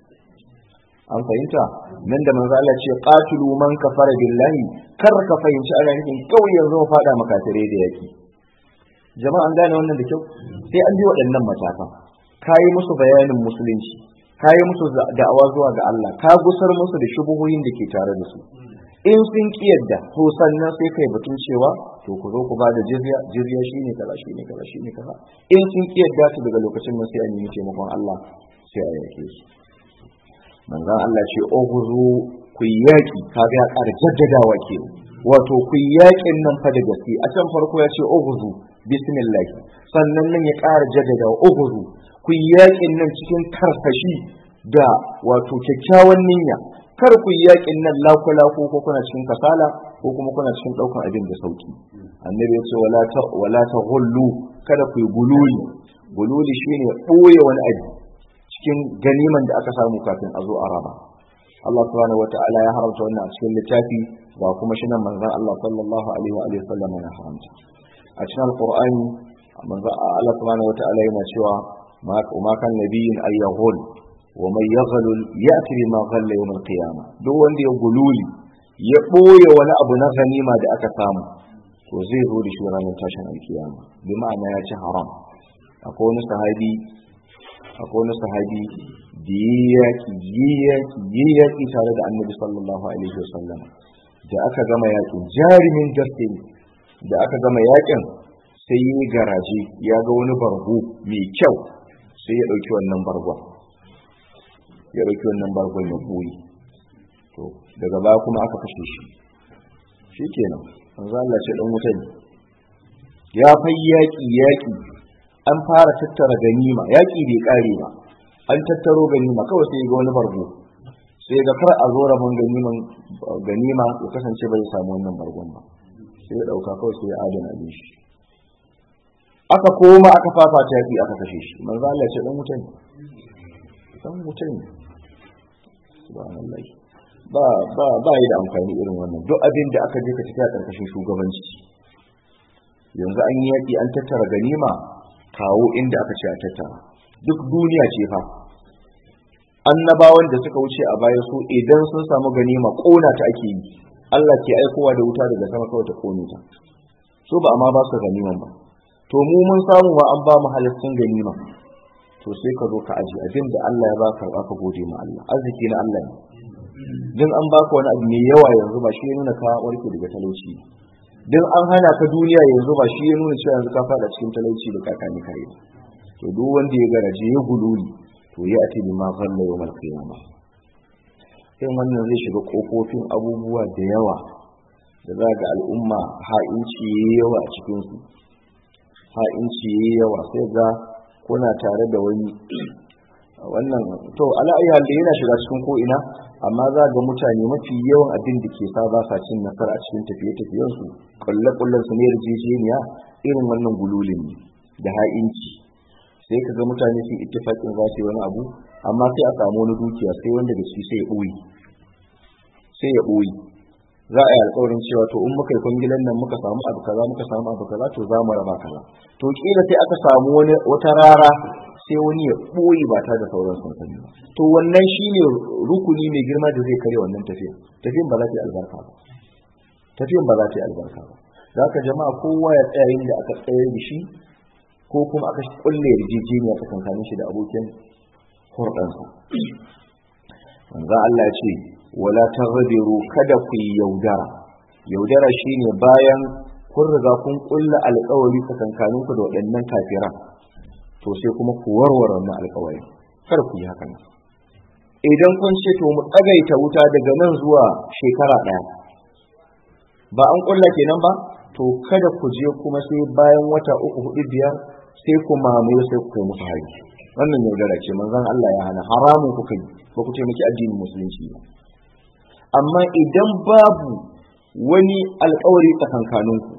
an fahimta nan da manzo Allah ce qatilu man kafara billahi kar ka fahimci ana nufin kawai yanzu mu fada makatare da yaki jama'a an gane wannan da kyau sai an bi waɗannan matakan kayi musu bayanin musulunci kayi musu da'awa zuwa ga Allah ka gusar musu da shubuhoyin da ke tare da su in sun ki yadda to sannan sai kai batun cewa to ku zo ku ba da jizya jizya shine kaza shine kaza shine kaza in sun ki yadda su daga lokacin nan sai a nemi taimakon Allah sai a yake su manzon Allah ce oguzu ku yaki kaga ya ƙara jaddadawa ke wato ku yakin nan fa da gaske a can farko ya ce oguzu bismillah sannan nan ya ƙara jaddadawa oguzu ku yakin nan cikin karfashi da wato kyakkyawan niyya kar ku yi yakin nan laku-laku ko kuna cikin kasala ko kuma kuna cikin ɗaukar abin da sauki annabi ya ce wala ta hullu kada ku yi gululi gululi shine ɓoye wani abu cikin ganiman da aka samu kafin a zo a raba Allah subhanahu wata'ala ya haramta wannan a cikin littafi ba kuma shi nan manzon Allah sallallahu alaihi wa alihi sallam ya haramta a cikin alqur'ani manzon Allah subhanahu wata'ala yana cewa ma kan nabiyin ayyahul ومن يغلل يأتي بما غل يوم القيامة duk wanda ya gululi ya ɓoye wani abu na ganima da aka samu to zai zo da shi ranar tashin alkiyama bi ma'ana ya ci haram akwai wani sahabi akwai wani sahabi da yi yaki yi yaki yi yaki tare da annabi sallallahu alaihi wasallam da aka gama yakin jarumin gaske da aka gama yakin sai yi garaje ya ga wani bargo mai kyau sai ya ɗauki wannan bargon ya ɗauki wannan bargon ya koyi to daga baya kuma aka kashe shi shi kenan manzo Allah ce dan wuta ne ya fai yaƙi yaƙi an fara tattara ganima yaƙi bai ƙare ba an tattaro ganima kawai sai ga wani bargo sai ga kar a zo rabon ganiman ganima ya kasance bai samu wannan bargon ba sai ya ɗauka kawai sai ya adana abin shi aka koma aka fafata yaƙi aka kashe shi manzo Allah ce dan wuta ne dan wuta ne subhanallah ba ba ba yi da amfani irin wannan duk abin da aka je ka tafi a ƙarƙashin shugabanci yanzu an yi yaƙi an tattara ganima kawo inda aka ce a tattara duk duniya ce fa annabawan da suka wuce a baya su idan sun samu ganima ƙona ta ake yi Allah ke aikowa da wuta daga sama kawai ta ƙone ta so ba amma ba su ganiman ba to mu mun samu wa an ba mu halittun ganima to sai ka zo ka aji abin da Allah ya ba karɓa ka gode ma Allah arziki na Allah ne din an baka wani abu mai yawa yanzu ba shi ya nuna ka warke daga talauci din an hana ka duniya yanzu ba shi ya nuna cewa yanzu ka fada cikin talauci da kakani kare to duk wanda ya garaje ya gululi to ya ati bi ma ghalla yawmal qiyamah sai wannan zai shiga kofofin abubuwa da yawa da za ga al'umma ha'inci yayi yawa a cikin su ha'inci yayi yawa sai ga kuna tare da wani wannan to ala ayyuhal da yana shiga cikin ko ina amma za ga mutane mafi yawan abin da ke sa ba sa cin nasara a cikin tafiye-tafiyen su kulle kullen su ne yarjejeniya irin wannan gululin ne da ha'inci sai ka ga mutane su ittifaqin za su yi wani abu amma sai a samu wani dukiya sai wanda da shi sai ya ɓoye sai ya ɓoye za a yi alƙawarin cewa to in muka yi kwangilan nan muka samu abu kaza muka samu abu kaza to za mu raba kaza to kila sai aka samu wani wata rara sai wani ya ɓoye ba ta da sauran sansani ba to wannan shine rukuni mai girma da zai karya wannan tafiyan tafiyan ba za ta yi albarka ba tafiyan ba za ta yi albarka ba za ka jama'a kowa ya tsaya inda aka tsayar da shi ko kuma aka kulle yarjejeniya tsakankanin shi da abokin hurɗansa manzo Allah ya ce wala tarbiru kada ku yi yaudara yaudara shine bayan kun riga kun kulla alƙawari tsakankanin ku da waɗannan kafiran to sai kuma ku warware wannan alƙawari kar ku yi haka nan idan kun ce to mu tsagaita wuta daga nan zuwa shekara ɗaya ba an kulla kenan ba to kada ku je kuma sai bayan wata uku hudu biyar sai ku mamaye sai ku kai musu hari wannan yaudara ce manzon Allah ya hana haramun kuka yi ba ku taimaki addinin musulunci ba amma idan babu wani alkawari tsakankaninku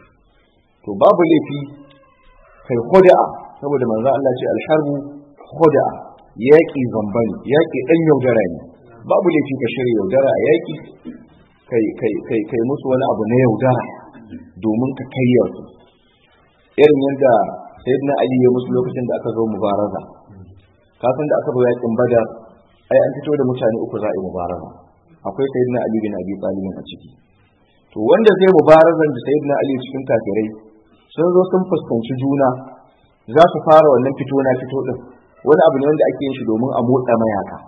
to babu laifi kai khoda'a saboda manzo Allah ce alharbu khoda'a yaki zambani yaki dan yaudara ne babu laifi ka shirya yaudara a yaki kai kai kai kai musu wani abu na yaudara domin ka kayya su irin yadda sayyidina ali ya musu lokacin da aka zo mubaraza kafin da aka zo yakin badar ai an fito da mutane uku za a yi mubaraza akwai sayyidina ali bin abi talib a ciki to wanda zai mubarazan da sayyidina ali cikin kafirai sun zo sun fuskanci juna za su fara wannan fito na fito din wani abu ne wanda ake yin shi domin a motsa mayaka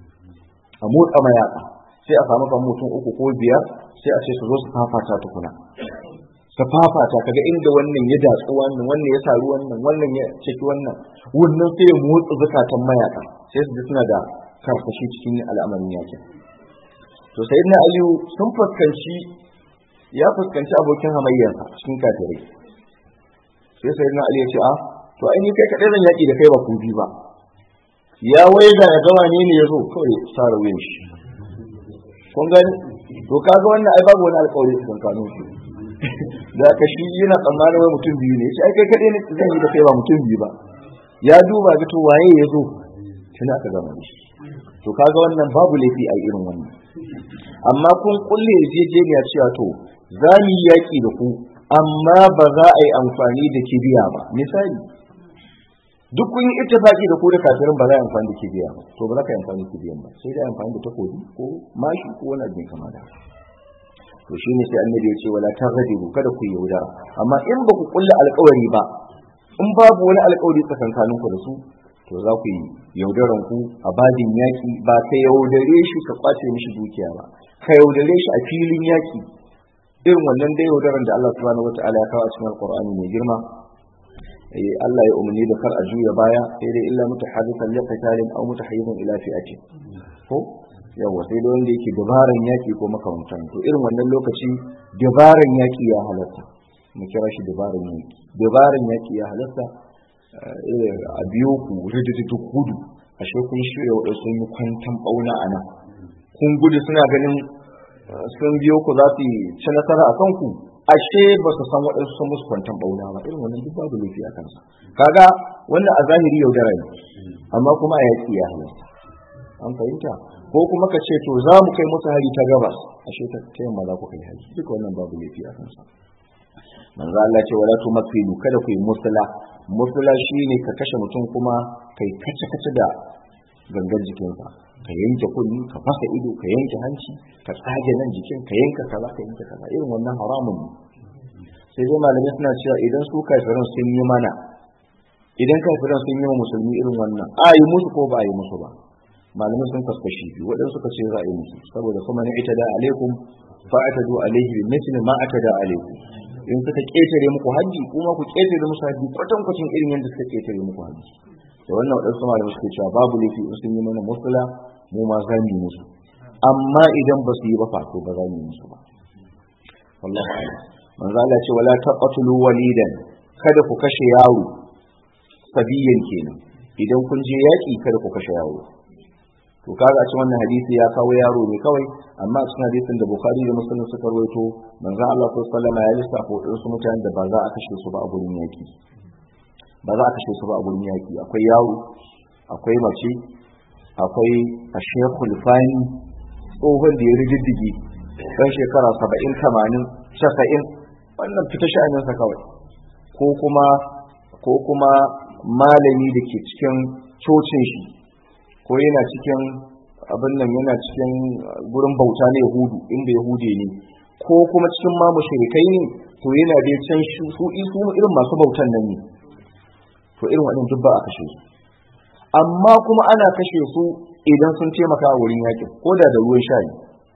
a motsa mayaka sai a samu kan mutum uku ko biyar sai a ce su zo su fafata tukuna su fafata kaga inda wannan ya datsu wannan wannan ya saru wannan wannan ya ciki wannan wannan sai ya motsa zakatan mayaka sai su ji suna da karfashi cikin al'amarin yakin to sayyidina aliyu sun fuskanci ya fuskanci abokin hamayyarsa cikin kafirai sai sayyidina ali ya ce a to ai ni kai kadai zan yaki da kai ba ku bi ba ya waiga ya gawa ne ne yazo kawai sara wuyan shi kun gani to kaga wannan ai babu wani alƙawari cikin kanun su da ka shi yana tsammanin wai mutum biyu ne shi ai kai kadai ne zan yi da kai ba mutum biyu ba ya duba ga to waye ya zo tun aka gama shi to kaga wannan babu laifi a irin wannan amma kun kulle yarjejeniya cewa to za mu yi yaƙi da ku amma ba za a yi amfani da kibiya ba misali duk kun yi ittifaki da ku da kafirin ba za a yi amfani da kibiya ba to ba za ka yi amfani da kibiyan ba sai dai amfani da takobi ko mashi ko wani abin kama da to shine sai annabi ya ce wala targhadu kada ku yaudara amma in ba ku kulle alƙawari ba in babu wani alƙawari tsakankanin ku da su to za ku yi yaudaran ku a bajin yaƙi ba ka yaudare shi ka kwace mishi dukiya ba ka yaudare shi a filin yaƙi irin wannan dai yaudaran da Allah subhanahu wataala ya kawo a cikin alqur'ani mai girma Allah ya umarni da kar a juya baya sai dai illa mutaharrikan li qitalin aw mutahayyizan ila fi'atin ko yawa sai da wanda yake dabaran yaki ko makamantan to irin wannan lokaci dabaran yaki ya halatta mu kira shi dabaran yaki dabaran yaki ya halatta a biyo ku rididdu gudu ashe kun shirya wadda sun yi kwantan bauna a nan kun gudu suna ganin sun biyo ku za su ci nasara a kanku ashe ba su san waɗansu sun musu kwantan bauna ba irin wannan duk babu laifi a kansa kaga wannan a zahiri yaudara ne amma kuma a yaƙi ya halatta an fahimta ko kuma ka ce to za mu kai musu hari ta gabas ashe ta yamma za ku kai hari duka wannan babu laifi a kansa manzo Allah ce wala tumathilu kada ku yi musula musula shine ka kashe mutum kuma kai kace kace da gangan jikinsa ka yanke kunni ka fasa ido ka yanke hanci ka tsage nan jikin ka yanka kaza ka yanke kaza irin wannan haramun ne sai dai malamai suna cewa idan su kafiran sun yi mana idan kafiran sun yi wa musulmi irin wannan a yi musu ko ba a yi musu ba malamai sun kaskashi biyu waɗansu suka ce za a yi musu saboda kuma ni ita da alaikum fa atadu alaihi bi mithli ma atada alaikum in suka ketare muku haji kuma ku ketare musu haji kwatan kwacin irin yadda suka ketare muku haji da wannan waɗansu malamai suke cewa babu laifi in sun yi mana musula mu ma za mu yi musu amma idan ba su yi ba fato ba za mu yi musu ba wallahi a'lam manzo Allah ce wala taqtulu walidan kada ku kashe yaro sabiyan kenan idan kun je yaki kada ku kashe yaro to kaga a cikin wannan hadisi ya kawo yaro ne kawai amma a cikin hadisin da Bukhari da Muslim suka rawaito manzo Allah sallallahu alaihi wasallam ya lissafa wadansu mutanen da ba za a kashe su ba a gurin yaki ba za a kashe su ba a gurin yaki akwai yaro akwai mace akwai ashekul fani tsohon da ya rididdige ɗan shekara saba'in tamanin casa'in wannan fita sha'aninsa kawai ko kuma ko kuma malami da ke cikin cocin shi ko yana cikin abin nan yana cikin gurin bauta na yahudu inda yahude ne ko kuma cikin ma mushrikai ne to yana da can su isu irin masu bautan nan ne to irin waɗannan duk ba a kashe su amma kuma ana kashe su idan sun taimaka a wurin yakin ko da da ruwan shayi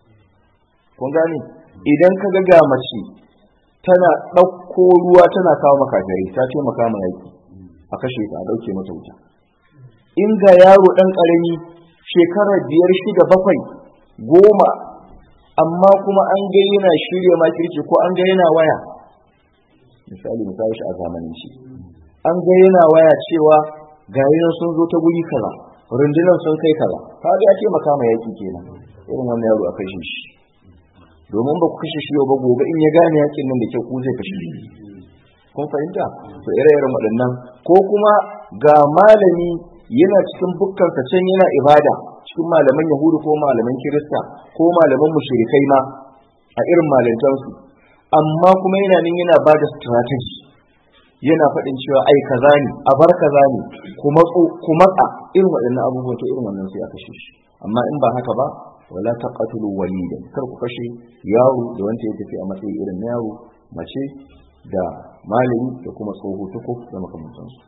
kun gane idan ka ga mace tana ɗauko ruwa tana kawo makagari ta taimaka ma yaki a kashe ta a ɗauke mata wuta in ga yaro ɗan ƙarami shekarar biyar shida bakwai goma amma kuma an ga yana shirya makirci ko an ga yana waya misali misali shi a zamanin shi an ga yana waya cewa ga sun zo ta guri kaza rundunar sun kai kaza ka ga ya ce makama yaki kenan irin wannan yaro a kashe shi domin ba ku kashe shi yau ba gobe in ya gane yakin nan da kyau ku zai kashe shi kun fahimta to ire-iren waɗannan ko kuma ga malami yana cikin bukkan can yana ibada cikin malaman yahudu ko malaman kirista ko malaman mushrikai ma a irin malantansu amma kuma yana nan yana ba da strategy yana faɗin cewa ai kaza ne a bar kaza ne ku matso ku matsa irin waɗannan abubuwan to irin wannan sai a kashe shi amma in ba haka ba wala taqatulu walidan kar ku kashe yaro da wanda ya tafi a matsayi irin na yaro mace da malami da kuma tsoho tuku da makamantansu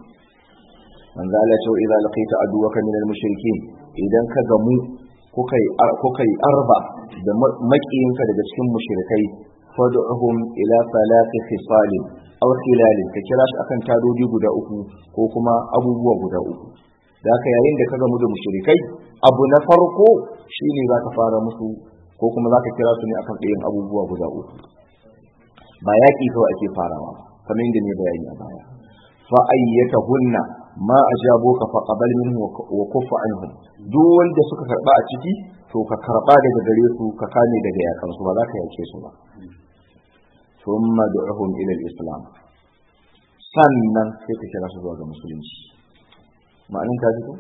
manzo Allah ce idza laqita aduwaka min al-mushrikeen idan ka gamu kuka yi arba da makiyinka daga cikin mushrikai fad'uhum ila salati khisalin aw khilalin ka kira shi akan tadodi guda uku ko kuma abubuwa guda uku da haka yayin da ka gamu da mushrikai abu na farko shine zaka fara musu ko kuma zaka kira su ne akan ɗayan abubuwa guda uku ba yaƙi kawai ake farawa kamar yadda ne bayani a baya fa ayyatahunna ma ajabuka fa qabal minhu wa kuffa anhum duk wanda suka karba a ciki to ka karba daga gare su ka kame daga yakan su ba za ka yake su ba thumma du'uhum ila al-islam sannan sai ka kira su zuwa ga musulunci ma'anin ka ji ko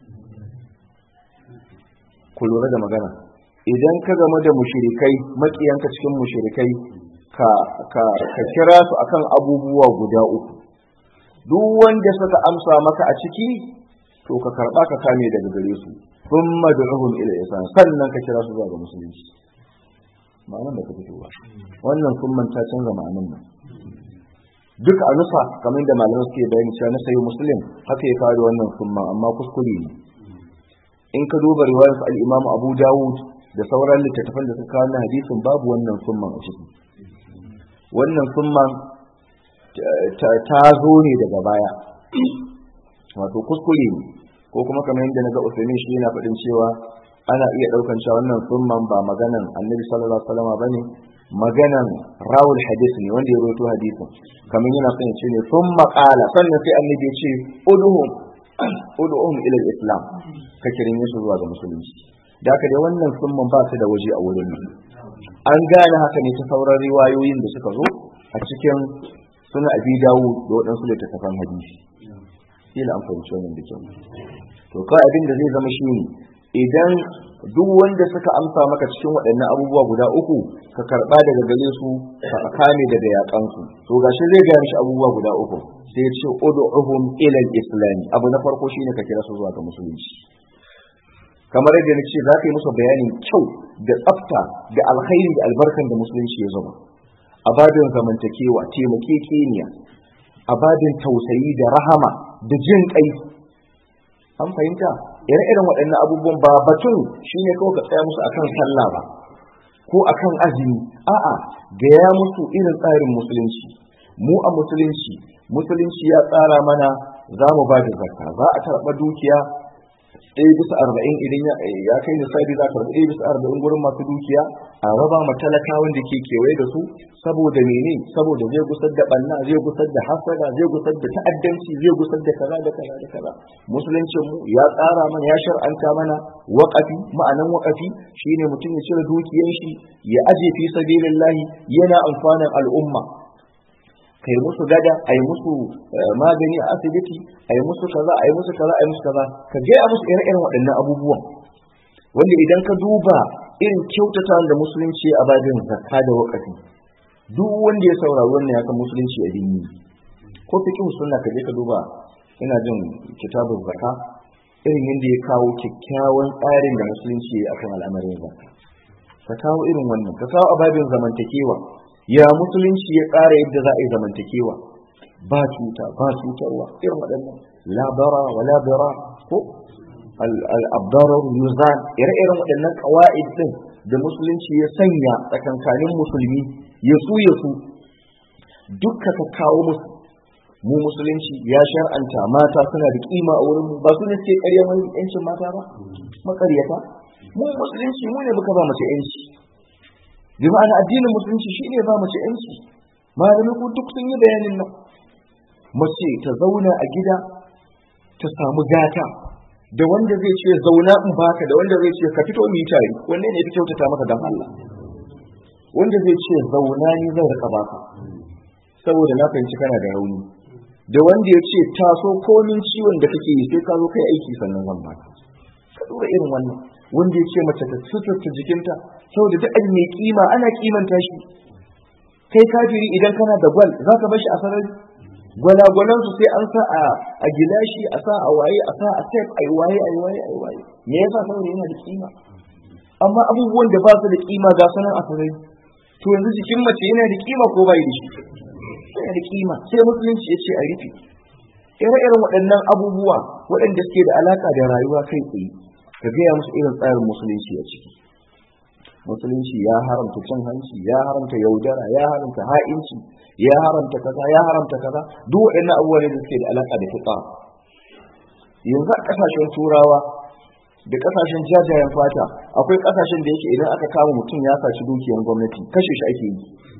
ku lura da magana idan ka gama da mushrikai makiyanka cikin mushrikai ka ka ka kira su akan abubuwa guda uku duk wanda suka amsa maka a ciki to ka karba ka kame daga gare su thumma du'uhum ila islam sannan ka kira su zuwa ga musulunci ma'anar da ka fito ba wannan summan ta canza ma'anar nan duk a nufa kamar da malamai suke bayani cewa na sayi muslim haka ya kawo wannan summan amma kuskure ne in ka duba riwayar al-imam abu dawud da sauran littattafan da suka kawo hadisin babu wannan summan a ciki wannan summan ta zo ne daga baya wato kuskure ne ko kuma kamar yadda naga Usaimin shi yana faɗin cewa ana iya ɗaukan cewa wannan summan ba maganan Annabi sallallahu alaihi wasallam bane maganan rawul hadith ne wanda ya rawaito hadisin kamar yana son ya ce ne summa qala sannan sai Annabi ya ce udhum udhum ila islam ka kirin su zuwa ga musulunci da haka dai wannan summan ba su da waje a wurin an gane haka ne ta sauran riwayoyin da suka zo a cikin suna abi dawo da waɗansu littattafan hadisi kila an fahimci wannan da kyau to kawai abin da zai zama shi ne idan duk wanda suka amsa maka cikin waɗannan abubuwa guda uku ka karɓa daga gare su ka kame daga yaƙansu to gashi zai gaya mishi abubuwa guda uku sai ya ce ud'uhum ila al-islam abu na farko shine ka kira su zuwa ga musulunci kamar yadda na ce za ka yi musu bayanin kyau da tsafta da alkhairi da albarkan da musulunci ya zama a babin zamantakewa taimakekeniya a babin tausayi da rahama da jin kai an fahimta ire-iren waɗannan abubuwan ba batun shine kawai ka tsaya musu akan sallah ba ko akan azumi a'a gaya musu irin tsarin musulunci mu a musulunci musulunci ya tsara mana za mu ba da zakka za a karɓa dukiya ɗaya bisa arba'in idan ya kai nisabi za ka rabu ɗaya bisa arba'in gurin masu dukiya a raba ma talakawan da ke kewaye da su saboda mene saboda zai gusar da ɓanna zai gusar da hasada zai gusar da ta'addanci zai gusar da kaza da kaza da kaza musuluncin mu ya tsara mana ya shar'anta mana waƙafi ma'anan waƙafi shine mutum ya cire dukiyan shi ya aje fi sabilillahi yana amfanin al'umma kai musu gada a yi musu magani a asibiti a yi musu kaza a yi musu kaza a yi musu kaza ka gaya musu ire-iren waɗannan abubuwan wanda idan ka duba irin kyautata da musulunci a babin zakka da wakafi duk wanda ya saurari wannan ya san musulunci a dini ko fiqh sunna ka je ka duba ina jin kitabun zakka irin yadda ya kawo kyakkyawan tsarin da musulunci akan al'amarin zakka ka kawo irin wannan ka kawo a babin zamantakewa ya musulunci ya tsara yadda za a yi zamantakewa ba cuta ba cutarwa irin waɗannan labara wa labara ko al'abdarar yuzan ire-iren waɗannan ƙawa'id ɗin da musulunci ya sanya tsakankanin musulmi ya su ya su dukka ka kawo musu mu musulunci ya shar'anta mata suna da kima a wurin ba su ne suke ƙarya wani yancin mata ba makaryata mu musulunci mu ne muka ba mace yanci bi ma'ana addinin musulunci shine ba mace yanci malamai ku duk sun yi bayanin nan mace ta zauna a gida ta samu gata da wanda zai ce zauna in baka da wanda zai ce ka fito mu yi tare wanne ne ya fi kyautata maka dan Allah wanda zai ce zauna ni zan rika baka saboda na fahimci kana da rauni da wanda ya ce taso komin ciwon da kake yi sai ka zo kai aiki sannan zan baka ka duba irin wannan wanda ya ce mace ta suturta jikinta saboda duk abu mai kima ana kimanta shi kai kafiri idan kana da gwal za ka bashi a sarari gwalagwalan su sai an sa a gilashi a sa a waye a sa a tape ai waye ai waye ai waye me yasa saboda yana da kima amma abubuwan da ba su da kima ga sanan a sarari to yanzu jikin mace yana da kima ko bai da shi yana da kima sai musulunci ya ce a rufe ire-iren waɗannan abubuwa waɗanda suke da alaka da rayuwa kai tsaye ka gaya musu irin tsarin musulunci a ciki musulunci ya haramta cin hanci ya haramta yaudara ya haramta ha'inci ya haramta kaza ya haramta kaza duk waɗannan abubuwa ne da suke da alaka da fiqa yanzu a ƙasashen turawa da ƙasashen jajayen fata akwai ƙasashen da yake idan aka kama mutum ya saci dukiyar gwamnati kashe shi ake yi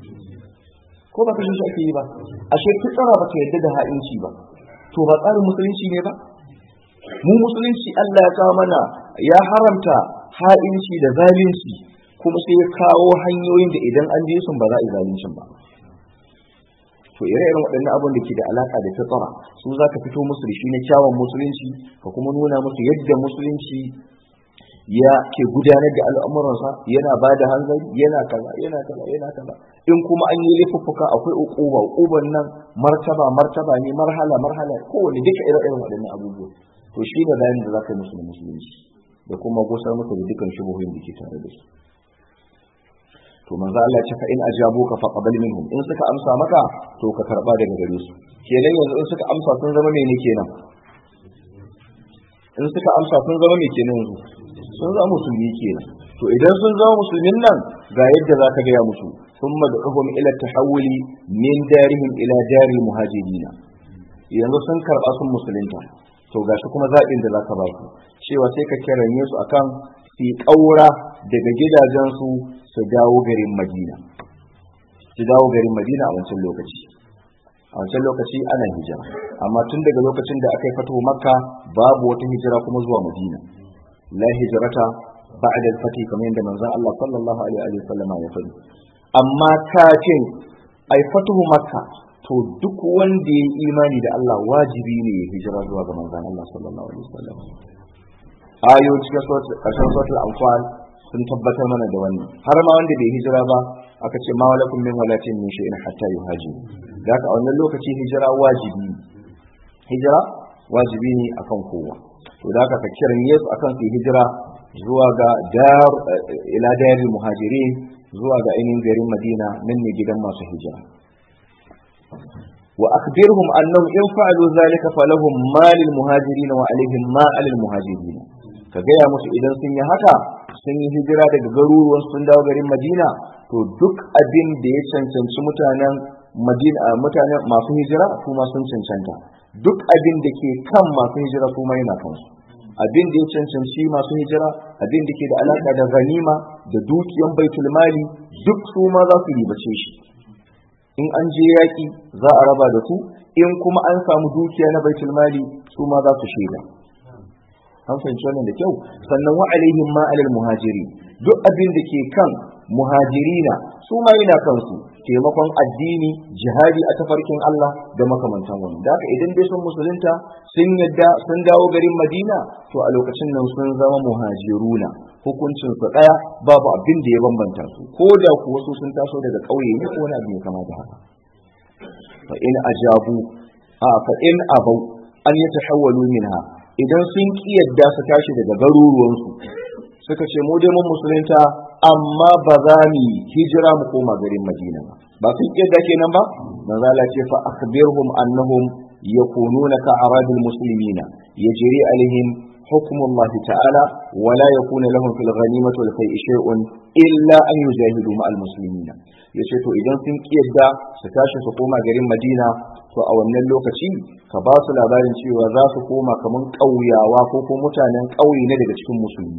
ko ba kashe shi ake yi ba ashe fitsara ba ta yadda da ha'inci ba to ba tsarin musulunci ne ba mu musulunci Allah ya kawo mana ya haramta ha'inci da zalunci kuma sai ya kawo hanyoyin da idan an je sun ba za a yi zaluncin ba to ire-iren waɗannan abin da ke da alaka da fitsara su za ka fito musu da shi na kyawun musulunci ka kuma nuna musu yadda musulunci ya ke gudanar da al'amuransa yana ba da hanzari yana kaza yana kaza yana kaza in kuma an yi laifuffuka akwai uquba uquban nan martaba martaba ne marhala marhala kowane duka ire-iren waɗannan abubuwa to shi ne bayanin da za ka yi musu da musulunci da kuma gusar musu da dukkan shubuhin da ke tare da su to manzo Allah ya ce fa in ajabuka fa qabal minhum in suka amsa maka to ka karba daga gare su kenan yanzu in suka amsa sun zama mene kenan in suka amsa sun zama me kenan yanzu sun zama musulmi kenan to idan sun zama musulmin nan ga yadda za ka gaya musu sun mad'uhum ila tahawuli min darihim ila dari muhajirina yanzu sun karɓa sun musulunta to gashi kuma zaɓin da za ka ba su cewa sai ka kiranye su akan su ƙaura daga gidajensu su dawo garin madina su dawo garin madina a wancan lokaci a wancan lokaci ana hijira amma tun daga lokacin da aka yi fito makka babu wata hijira kuma zuwa madina la hijrata ba'da al-fatih kamar yadda manzon Allah sallallahu alaihi wa sallam ya faɗi amma kafin ai fatuhu makka to duk wanda ya imani da Allah wajibi ne ya hijira zuwa ga manzon Allah sallallahu alaihi wa sallam ayo cikin ƙarshen suratul anfal sun tabbatar mana da wannan har ma wanda bai hijira ba aka ce ma walakum min walatin min shay'in hatta yuhajiru da haka a wannan lokaci hijira wajibi hijira wajibi ne akan kowa to da haka ka kiran Yesu akan su hijira zuwa ga dar ila daril muhajirin zuwa ga ainihin garin Madina nan ne gidan masu hijira wa akhbirhum annahum in fa'alu zalika falahum ma lil muhajirin wa alaihim ma alil muhajirin ka gaya musu idan sun yi haka sun yi hijira daga garuruwan sun dawo garin Madina to duk abin da ya cancanci mutanen Madina mutanen masu hijira su ma sun cancanta duk abin da ke kan masu hijira su ma yana kansu abin da ya cancanci masu hijira abin da ke da alaka da ganima da dukiyan baitul mali duk su ma za su ribace shi in an je yaki za a raba da su in kuma an samu dukiya na baitul mali su ma za su shaida an fahimci wannan da kyau sannan wa alaihim ma alal muhajiri duk abin da ke kan muhajirina su ma yana kansu taimakon addini jihadi a tafarkin Allah da makamantan wani da haka idan dai sun musulunta sun yadda sun dawo garin Madina to a lokacin nan sun zama muhajiruna hukuncin su daya babu abin da ya bambanta su ko da kuwa su sun taso daga ƙauye ne ko wani abu ya kama da haka fa in ajabu a fa in abau an yatahawwalu minha idan sun yadda su tashi daga garuruwansu suka ce mu dai mun musulunta amma ba za mu hijira mu koma garin Madina ba ba sun yadda kenan ba manzo Allah ce fa akhbirhum annahum yakununa ka aradil muslimina yajri alaihim حكم الله تعالى ولا يكون لهم في الغنيمة والفيء شيء إلا أن يجاهدوا مع المسلمين yace to idan sun kiyarda su tashi su koma garin Madina to a wannan lokaci ka ba su labarin cewa za su koma kaman ƙauyawa ko ko mutanen ƙauye na daga cikin musulmi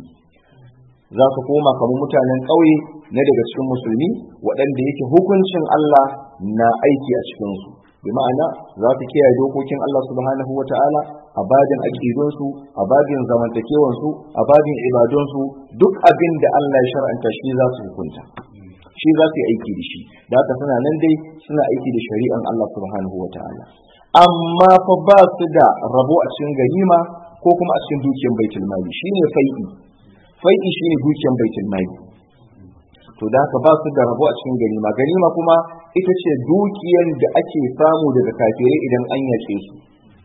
za su koma kaman mutanen ƙauye na daga cikin musulmi waɗanda yake hukuncin Allah na aiki a cikinsu bi ma'ana za su kiyaye dokokin Allah subhanahu wa ta'ala a babin aƙidunsu a babin zamantakewansu a babin ibadunsu duk abin da Allah ya shar'anta shi za su hukunta shi za su yi aiki da shi da haka suna nan dai suna aiki da shari'an Allah subhanahu wa ta'ala amma fa ba su da rabo a cikin ganima ko kuma a cikin dukiyar baitul mali shine fai'i fai'i shine dukiyar baitul mali to da haka ba su da rabo a cikin ganima ganima kuma ita ce dukiyar da ake samu daga kafirai idan an yaƙe su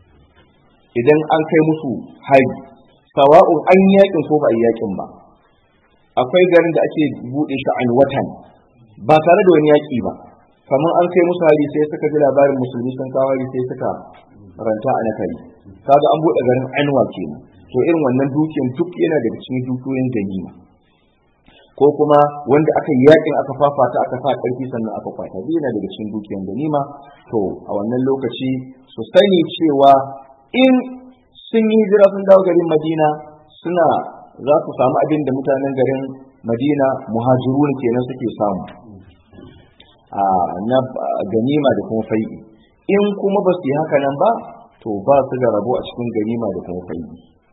idan an kai musu hari sawa'un an yaƙin ko ba a yaƙin ba akwai garin da ake buɗe shi an watan ba tare da wani yaƙi ba kamar an kai musu hari sai suka ji labarin musulmi sun kawo hari sai suka ranta a nakari kaga an buɗe garin anwa kenan to irin wannan dukiyar duk yana daga cikin dukiyoyin ganima ko kuma wanda aka yi yakin aka fafata aka sa karfi sannan aka kwata zai yana daga cikin dukiyar ganima to a wannan lokaci su sani cewa in sun yi hijira sun dawo garin madina suna za su samu abin da mutanen garin madina muhajirun kenan suke samu a na ganima da kuma fai'i in kuma ba su yi haka nan ba to ba su da rabo a cikin ganima da kuma fai'i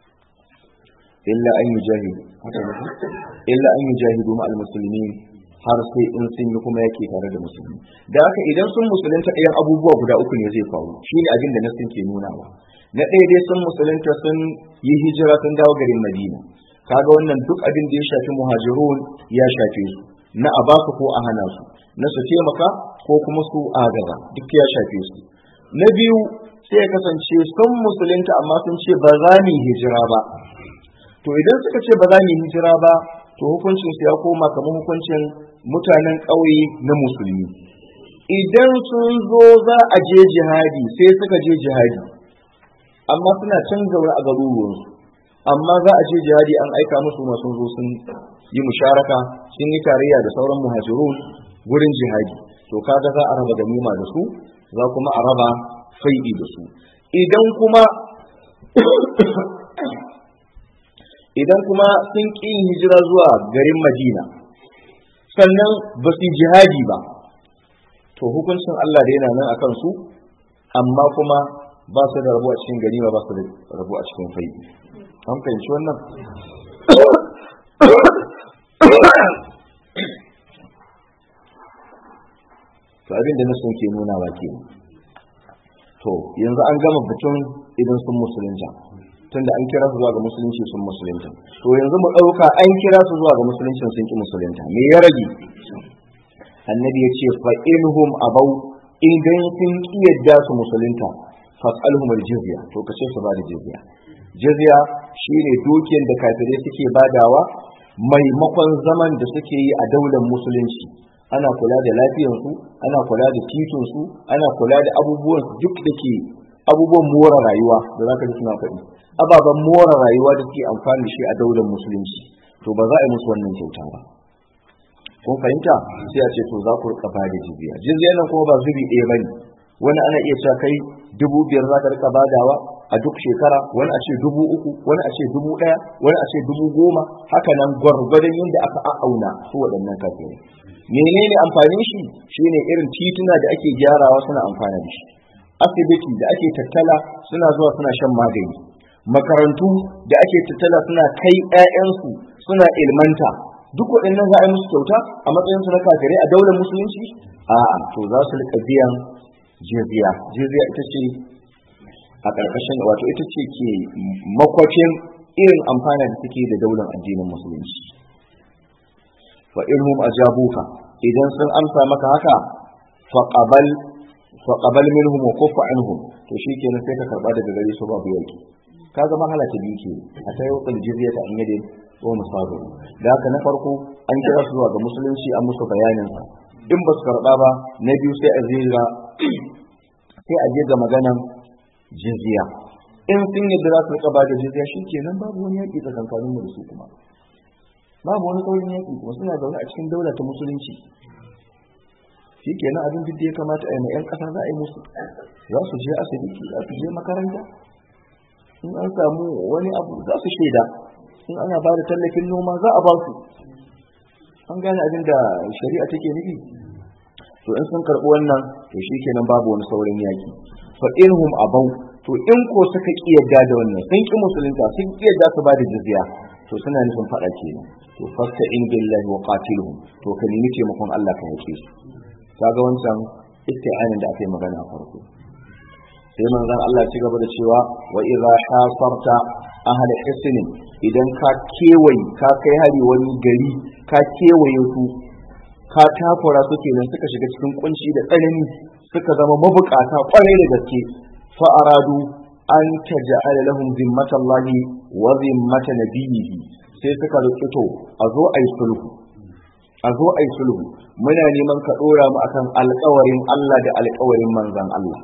illa an yujahidu illa an yujahidu ma almuslimin har sai in sun yi kuma yake tare da musulmi da haka idan sun musulunta ɗayan abubuwa guda uku ne zai faru shine abin da nasin ke nunawa na ɗaya dai sun musulunta sun yi hijira sun dawo garin madina kaga wannan duk abin da ya shafi muhajirun ya shafe su na a basu ko a hana su na su taimaka ko kuma su agaza duk ya shafe su na biyu sai ya kasance sun musulunta amma sun ce ba za mu hijira ba to idan suka ce ba za mu hijira ba to hukuncin su ya koma kamar hukuncin mutanen ƙauye na musulmi idan sun zo za a je jihadi sai suka je jihadi amma suna can zaune a garuruwansu amma za a je jihadi an aika musu masu zo sun yi musharaka sun yi tarayya da sauran muhajirun gurin jihadi to kaga za a raba ganima da su za kuma a raba fai'i da su idan kuma idan kuma sun ƙi yin hijira zuwa garin madina sannan ba su jihadi ba to hukuncin Allah da yana nan akan su amma kuma ba su da rabu a cikin ganima ba su da rabu a cikin fai'i an fahimci wannan to abin da na sun ke nuna ba ke to yanzu an gama batun idan sun musulunta tunda an kira su zuwa ga musulunci sun musulunta to yanzu mu ɗauka an kira su zuwa ga musulunci sun ki musulunta me ya rage annabi ya ce fa inhum abau idan sun ki yadda su musulunta fas'alhum aljizya to kace su ba da jizya jizya shine dukiyar da kafirai suke badawa maimakon zaman da suke yi a daular musulunci ana kula da lafiyarsu ana kula da titinsu ana kula da abubuwan duk da ke abubuwan more rayuwa da za ka ji suna faɗi ababen more rayuwa da suke amfani da shi a daular musulunci to ba za a yi musu wannan kyauta ba kun fahimta sai a ce to za ku rika bada jizya jizya nan kuma ba zubi ɗaya bane wani ana iya cewa kai dubu biyar za ka rika badawa a duk shekara wani a ce dubu uku wani a ce dubu ɗaya wani a ce dubu goma haka nan gwargwadon yadda aka a'auna su waɗannan kafirai menene amfanin shi shine irin tituna da ake gyarawa suna amfana da shi asibiti da ake tattala suna zuwa suna shan magani makarantu da ake tattala suna kai 'ya'yansu suna ilmanta duk waɗannan za a yi musu kyauta a matsayin su na kafirai a daular musulunci a'a to za su rika biyan jizya jizya ita ce a ƙarƙashin wato ita ce ke makwafin irin amfana da suke da daular addinin musulunci fa inhum ajabuka idan sun amsa maka haka fa qabal fa qabal minhum wa kuffa anhum to shikenan sai ka karba daga gare su babu yaki ka zama halata biyu ke a ta yau jizya ta an yadda ko musabu da haka na farko an kira su zuwa ga musulunci an musu bayanin sa in ba su karba ba na biyu sai a zira sai a je ga maganan jizya in sun yadda za su rika ba da jizya shikenan babu wani yaki tsakankanin mu da su kuma babu wani saurin yaki kuma suna zaune a cikin daula ta musulunci shikenan abin duk da ya kamata a yi ma 'yan ƙasa za a yi musu za su je asibiti za su je makaranta in an samu wani abu za su shaida in ana ba da tallafin noma za a ba su an gane abin da shari'a take nufi to in sun karɓi wannan to shi kenan babu wani saurin yaki fa inhum abau to in ko suka ki yadda da wannan sun ki musulunta sun ki yadda su ba da jizya to suna nufin faɗa kenan to fasta in billahi wa qatiluhum to ka nemi taimakon Allah ka yake su kaga wancan isti'anin da aka yi magana a farko sai manzon Allah ci gaba da cewa wa idza hasarta ahli hisnin idan ka kewaye ka kai hari wani gari ka kewaye su ka takura su kenan suka shiga cikin kunci da tsanani suka zama mabukata kwarai da gaske fa aradu an taj'ala lahum zimmatallahi wa zimmata nabiyhi sai suka roki to a zo ayi sulhu a zo ayi sulhu muna neman ka dora mu akan alƙawarin Allah da alƙawarin manzon Allah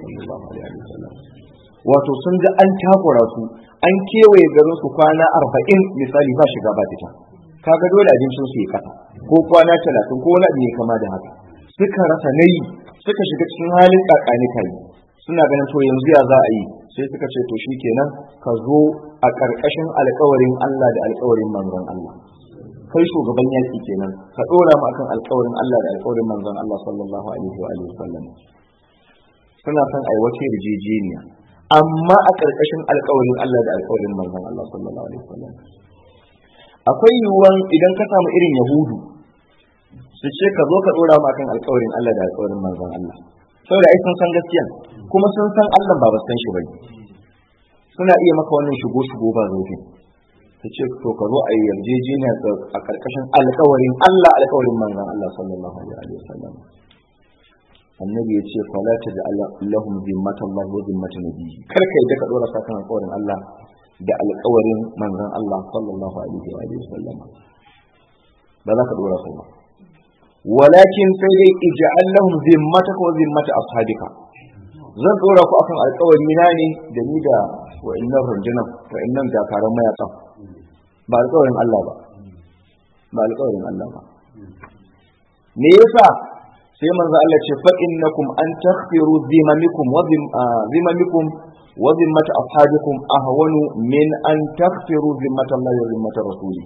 wato sun ga an takura su an kewaye garin su kwana arba'in misali ba shiga ba fita kaga dole abincin su ya kasa ko kwana talatin ko wani abu ne kama da haka suka rasa nayi suka shiga cikin halin kakani kai suna ganin to yanzu ya za a yi sai suka ce to shikenan ka zo a ƙarƙashin alƙawarin Allah da alƙawarin manzon Allah kai shugaban yaƙi kenan ka ɗora mu akan alƙawarin Allah da alƙawarin manzon Allah sallallahu alaihi wa alihi wasallam suna son ai wace rijejeniya amma a ƙarƙashin alƙawarin Allah da alƙawarin manzon Allah sallallahu alaihi wasallam akwai yiwuwan idan ka samu irin yahudu su ce ka zo ka ɗora mu akan alƙawarin Allah da alƙawarin manzon Allah saboda ai sun san gaskiya kuma sun san Allah ba ba san shi bane suna iya maka wannan shigo shigo ba zaukin ta ce to ka zo a yi yarjejeniya a ƙarƙashin alƙawarin Allah alƙawarin manzon Allah sallallahu alaihi wasallam annabi ya ce fala ta da lahum zimmatan Allah wa zimmatan nabiyyi kar ka yadda ka dora sakan alƙawarin Allah da alƙawarin manzon Allah sallallahu alaihi wasallam ba za ka dora su ba walakin sai dai ij'al lahum zimmataka wa zimmata ashabika zan dora ku akan alƙawari na ne da ni da wa'annan rundunan wa'annan dakaran mayakan ba alƙawarin Allah ba ba alƙawarin Allah ba me yasa sai manzo Allah ce fa innakum an taghfiru dhimamikum wa dhimamikum wa dhimmat ashabikum ahwanu min an taghfiru dhimmat Allah wa dhimmat rasulih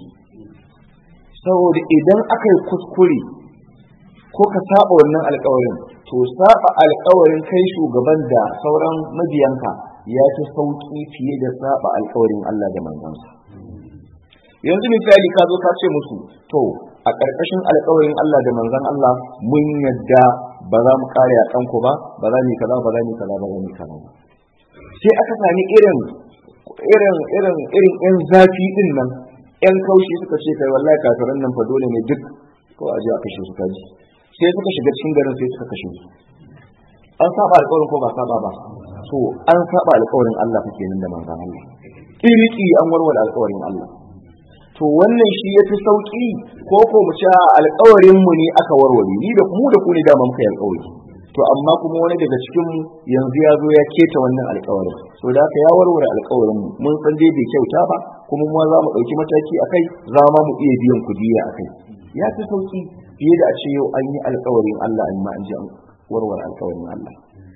saboda idan aka yi kuskure ko ka saba wannan alƙawarin to saba alƙawarin kai shugaban da sauran mabiyanka ya fi sauki fiye da saba alƙawarin Allah da manzansa yanzu misali ka zo ka ce musu to a ƙarƙashin alƙawarin Allah da manzon Allah mun yadda ba za mu kare a kanku ba ba za mu kaza ba za mu kaza ba za mu kaza ba sai aka sami irin irin irin irin yan zafi din nan yan kaushi suka ce kai wallahi kafiran nan fa dole ne duk ko a je a kashe su kaji sai suka shiga cikin garin sai suka kashe su an saba alƙawarin ko ba saba ba to an saba alƙawarin Allah fa kenan da manzon Allah kiriki an warware alƙawarin Allah to wannan shi ya fi sauƙi ko ko mu ci alƙawarin mu ne aka warware ni da mu da ku ne dama muka yi alƙawari to amma kuma wani daga cikin mu yanzu ya zo ya keta wannan alƙawarin so da haka ya warware alƙawarin mu mun san dai bai kyauta ba kuma mu za mu ɗauki mataki akai za ma mu iya biyan kudiya akai ya fi sauƙi fiye da a ce yau an yi alƙawarin Allah amma an ji an warware alƙawarin Allah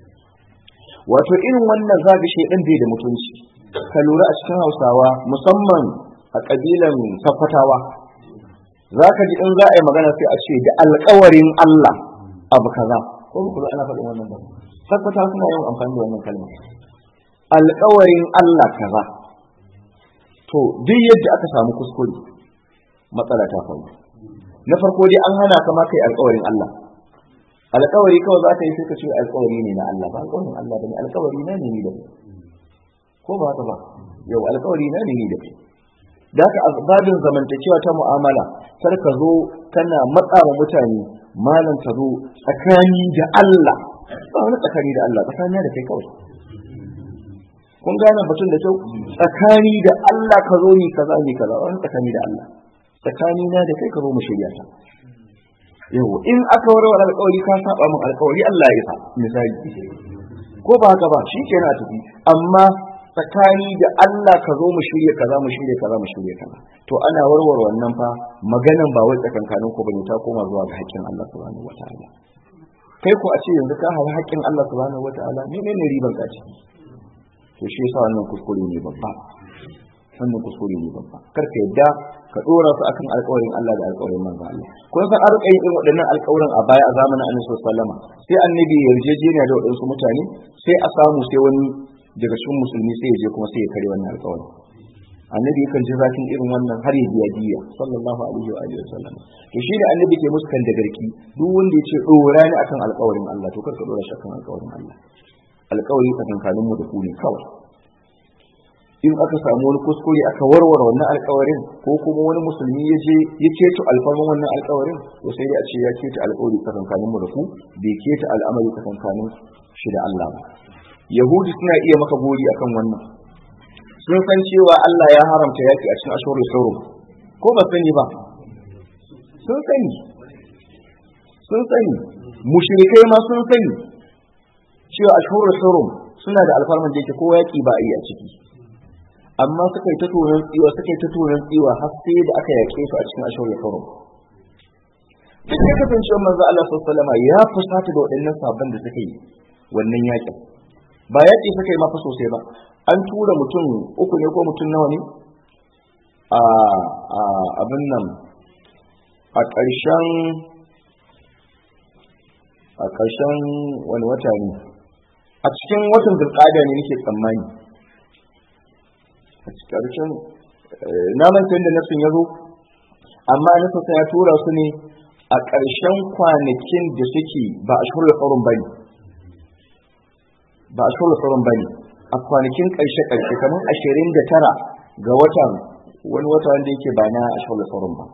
wato irin wannan zaga shedan bai da mutunci ka lura a cikin Hausawa musamman a ƙabilan sakwatawa za ka ji in za a yi magana sai a ce da alkawarin Allah abu kaza ko ba kuma ana faɗin wannan ba sakwatawa suna yin amfani da wannan kalma alkawarin Allah kaza to duk yadda aka samu kuskure matsala ta faru na farko dai an hana ka ma kai alkawarin Allah alkawari kawai za ka yi sai ka ce alkawari ne na Allah ba alkawarin Allah ba ne alkawari na ne ni da ko ba haka ba yau alkawari na ne ni da kai da haka babin zamantakewa ta mu'amala kar ka zo kana matsa wa mutane malam ka zo tsakani da Allah ba wani tsakani da Allah tsakani da kai kawai kun gane batun da kyau tsakani da Allah ka zo ni kaza ni kaza wani tsakani da Allah tsakani na da kai ka zo mu shirya ta yau in aka warware alƙawari ka saba min alƙawari Allah ya isa misali ko ba haka ba shi kenan a tafi amma tsakani da Allah ka zo mu shirya kaza mu shirya kaza mu shirya kaza to ana warware wannan fa maganan ba wai tsakankanin ku bane ta koma zuwa ga haƙƙin Allah subhanahu wataala kai ko a ce yanzu ka hawa haƙƙin Allah subhanahu wataala menene riban ka ciki to shi yasa wannan kuskure ne babba wannan kuskure ne babba kar ka yadda ka dora su akan alƙawarin Allah da alƙawarin manzo Allah kun san an rika yin waɗannan alƙawarin a baya a zamanin Annabi sallallahu alaihi wasallam sai annabi ya yarjejeniya da waɗansu mutane sai a samu sai wani daga cikin musulmi sai ya je kuma sai ya kare wannan alƙawarin annabi yakan ji zafin irin wannan har ya biya diya sallallahu alaihi wa alihi wasallam to shi da annabi ke musu kan da garki duk wanda ya ce dora ni akan alƙawarin Allah to kar ka dora shi akan alƙawarin Allah alƙawari tsakankanin mu da ku ne kawai in aka samu wani kuskure aka warware wannan alƙawarin ko kuma wani musulmi ya je ya keto alfarman wannan alƙawarin to sai dai a ce ya keto alƙawari tsakankanin mu da ku bai keto al'amari tsakankanin shi da Allah ba yahudi suna iya maka gori akan wannan sun san cewa Allah ya haramta yaki a cikin ashurul hurum ko ba sani ba sun sani sun sani mushrikai ma sun sani cewa ashurul hurum suna da alfarman da yake ko yaki ba a yi a ciki amma suka yi ta turan tsiwa suka yi ta turan tsiwa har sai da aka yake su a cikin ashurul hurum duk da kasancewar manzo Allah sallallahu alaihi wasallam ya fusata da waɗannan sabon da suka yi wannan yakin ba yaƙi suka yi mafa sosai ba an tura mutum uku ne ko mutum nawa ne a abin nan a ƙarshen a ƙarshen wani wata ne a cikin watan zulƙada ne nake tsammani a cikin ƙarshen na manta da nasin ya zo amma nasin ya tura su ne a ƙarshen kwanakin da suke ba a shirya tsaron ba ne ba a shirya tsaron ba ne a kwanakin ƙarshe ƙarshe kamar ashirin da tara ga watan wani wata wanda yake ba na shirya tsaron ba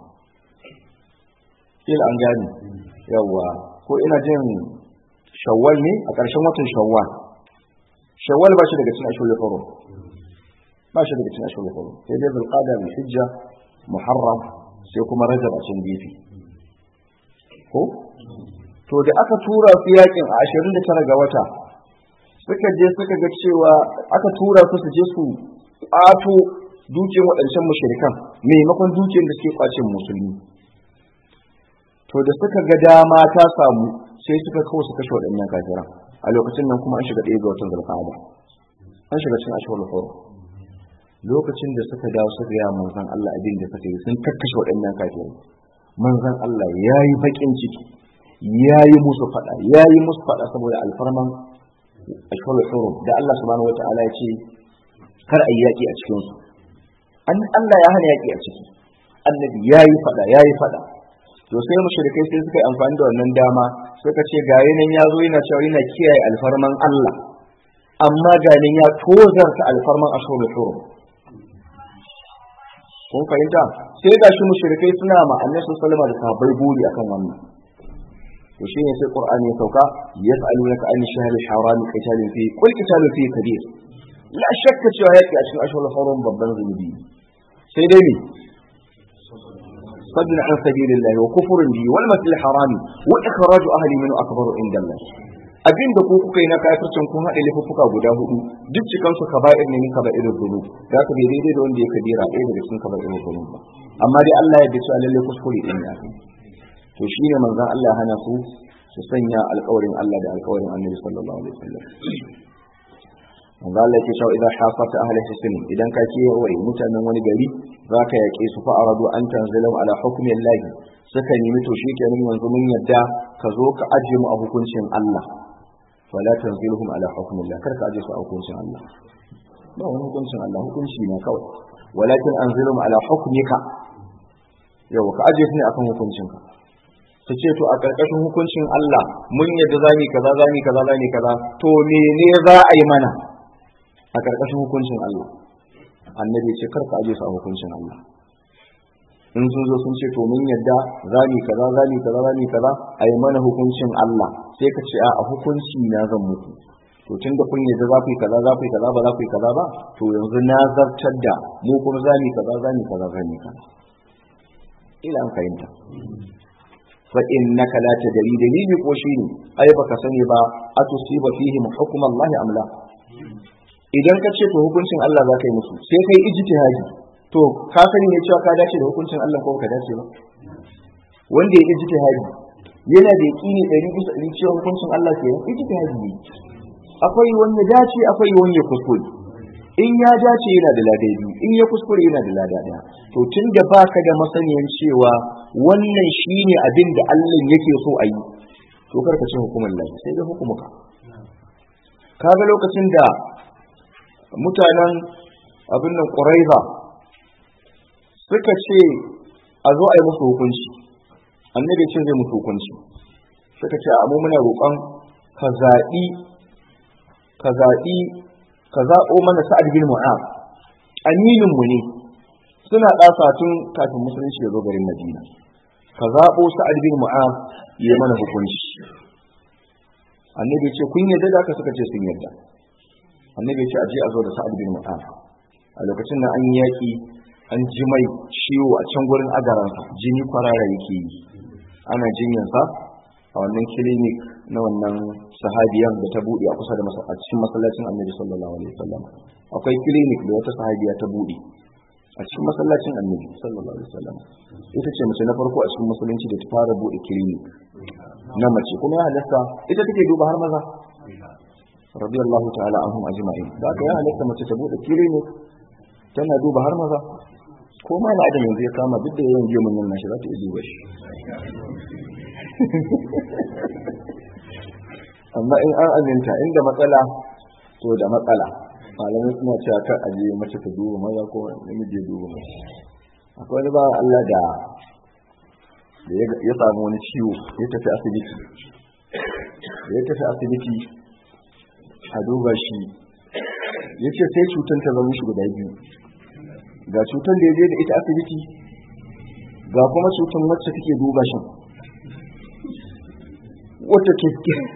il an gani yawwa ko ina jin shawwal ne a ƙarshen watan shawwal shawwal ba shi daga cikin ashirya tsaron ba shi daga cikin ashirya tsaron sai dai zulqada mai hijja muharram sai kuma rajab a can gefe ko to da aka tura su yakin a ashirin da tara ga wata suka je suka ga cewa aka tura su su je su ƙwato dukiyar waɗancan mushrikan maimakon dukiyar da suke kwacin musulmi to da suka ga dama ta samu sai suka kawo su kashe waɗannan kafiran a lokacin nan kuma an shiga ɗaya ga watan zulqa'ada an shiga cikin ashhurul hurum lokacin da suka dawo suka ga manzon Allah abin da suka yi sun kakkashe waɗannan kafirai manzon Allah yayi bakin ciki yayi musu fada yayi musu fada saboda alfarman ashhurul hurum da Allah subhanahu wataala ya ce kar a yi yaƙi a cikin su an Allah ya hana yaƙi a ciki annabi yayi fada yayi fada to sai mushrikai sai suka yi amfani da wannan dama suka ce ga nan ya zo yana cewa yana kiyaye alfarman Allah amma ga nan ya tozarta alfarman ashurul hurum kun fahimta sai ga shi mushrikai suna ma annabi sallallahu alaihi da sahabbai buri akan wannan to shine sai qur'ani ya sauka yas'alunaka an shahril harami qitalin fi qul qitalun fi kabir la shakka cewa yaki a cikin ashurul hurum babban zunubi sai dai ne صد عن سبيل الله وكفر به والمسجد الحرام وإخراج أهل منه أكبر عند الله abin da ku kuka yi na kafircin kun haɗe laifuffuka guda hudu duk cikan su kaba'ir ne min kaba'ir dhunub da ka bai daidai da wanda ya kabira ɗaya daga cikin kaba'ir dhunub ba amma dai Allah ya dace lalle kuskure din ya to shine manzon Allah hana su su sanya alƙawarin Allah da alƙawarin Annabi sallallahu alaihi wasallam manzo Allah yake cewa idan hafata ahli hisn idan ka ke wai mutanen wani gari zaka yake su fa aradu an tanzilu ala hukmi Allah suka nemi to shi kenan yanzu mun yadda ka zo ka aje mu a hukuncin Allah wala tanziluhum ala hukmi Allah kar ka aje su a hukuncin Allah ba wani hukuncin Allah hukunci ne kawai walakin anzilhum ala hukmika yau ka aje su ne akan hukuncinka su ce to a ƙarƙashin hukuncin Allah mun yadda zami kaza zami kaza zami kaza to mene za a yi mana a ƙarƙashin hukuncin Allah annabi ce karka aje su a hukuncin Allah in sun zo sun ce to mun yadda zami kaza zami kaza zami kaza a yi mana hukuncin Allah sai ka ce a hukunci na zan muku to tun da kun yadda za ku yi kaza za ku yi kaza ba za ku yi kaza ba to yanzu na zartar da mu kuma zami kaza zami kaza zami kaza ila an fahimta fa innaka la tadri dalili ko shine ai baka sani ba atusiba fihim hukm Allah am la idan ka ce to hukuncin Allah za ka yi musu sai kai ijtihadi to ka sani ne cewa ka dace da hukuncin Allah ko ka dace ba wanda ya ijtihadi yana da yaqini ɗari bisa ɗari cewa hukuncin Allah ke yin ijtihadi ne akwai wanda dace akwai wanda kuskure in ya dace yana da lada biyu in ya kuskure yana da lada ɗaya to tun da baka da masaniyan cewa wannan shine abin da Allah yake so a yi to karka ce hukumar Allah sai da hukumuka kaga lokacin da mutanen abin nan ƙuraiza suka ce a zo a yi musu hukunci annabi ce zai musu hukunci suka ce amma muna roƙon ka zaɓi ka zaɓi ka zaɓo mana sa'ad bin mu'az aminin mu ne suna ɗasa tun kafin musulunci ya zo garin madina ka zaɓo sa'ad bin mu'az ya mana hukunci annabi ce kun yadda da aka suka ce sun yadda annabi ce aje a zo da sa'ad bin mu'az a lokacin da an yi yaƙi an ji mai ciwo a can gurin agaransa jini kwarara yake yi ana jinyansa a wannan clinic na wannan sahabiyan da ta buɗe a kusa da a cikin masallacin annabi sallallahu alaihi wasallam akwai clinic da wata sahabiya ta buɗe a cikin masallacin annabi sallallahu alaihi wasallam ita ce mace na farko a cikin musulunci da ta fara buɗe clinic na mace kuma ya halatta ita take duba har maza radiyallahu ta'ala anhum ajma'in da aka ya halatta mace ta buɗe clinic tana duba har maza ko ma na adam yanzu ya kama duk da yawan gemun nan nashi za ta iya duba shi amma in an aminta inda matsala to da matsala malamai suna cewa kar aje mace ta duba maza ko namiji ya duba mace akwai wani bawan Allah da da ya samu wani ciwo ya tafi asibiti ya tafi asibiti a duba shi ya ce sai cutar ta zama shi guda biyu ga cutar da ya je da ita asibiti ga kuma cutar wacce take duba shi wata ke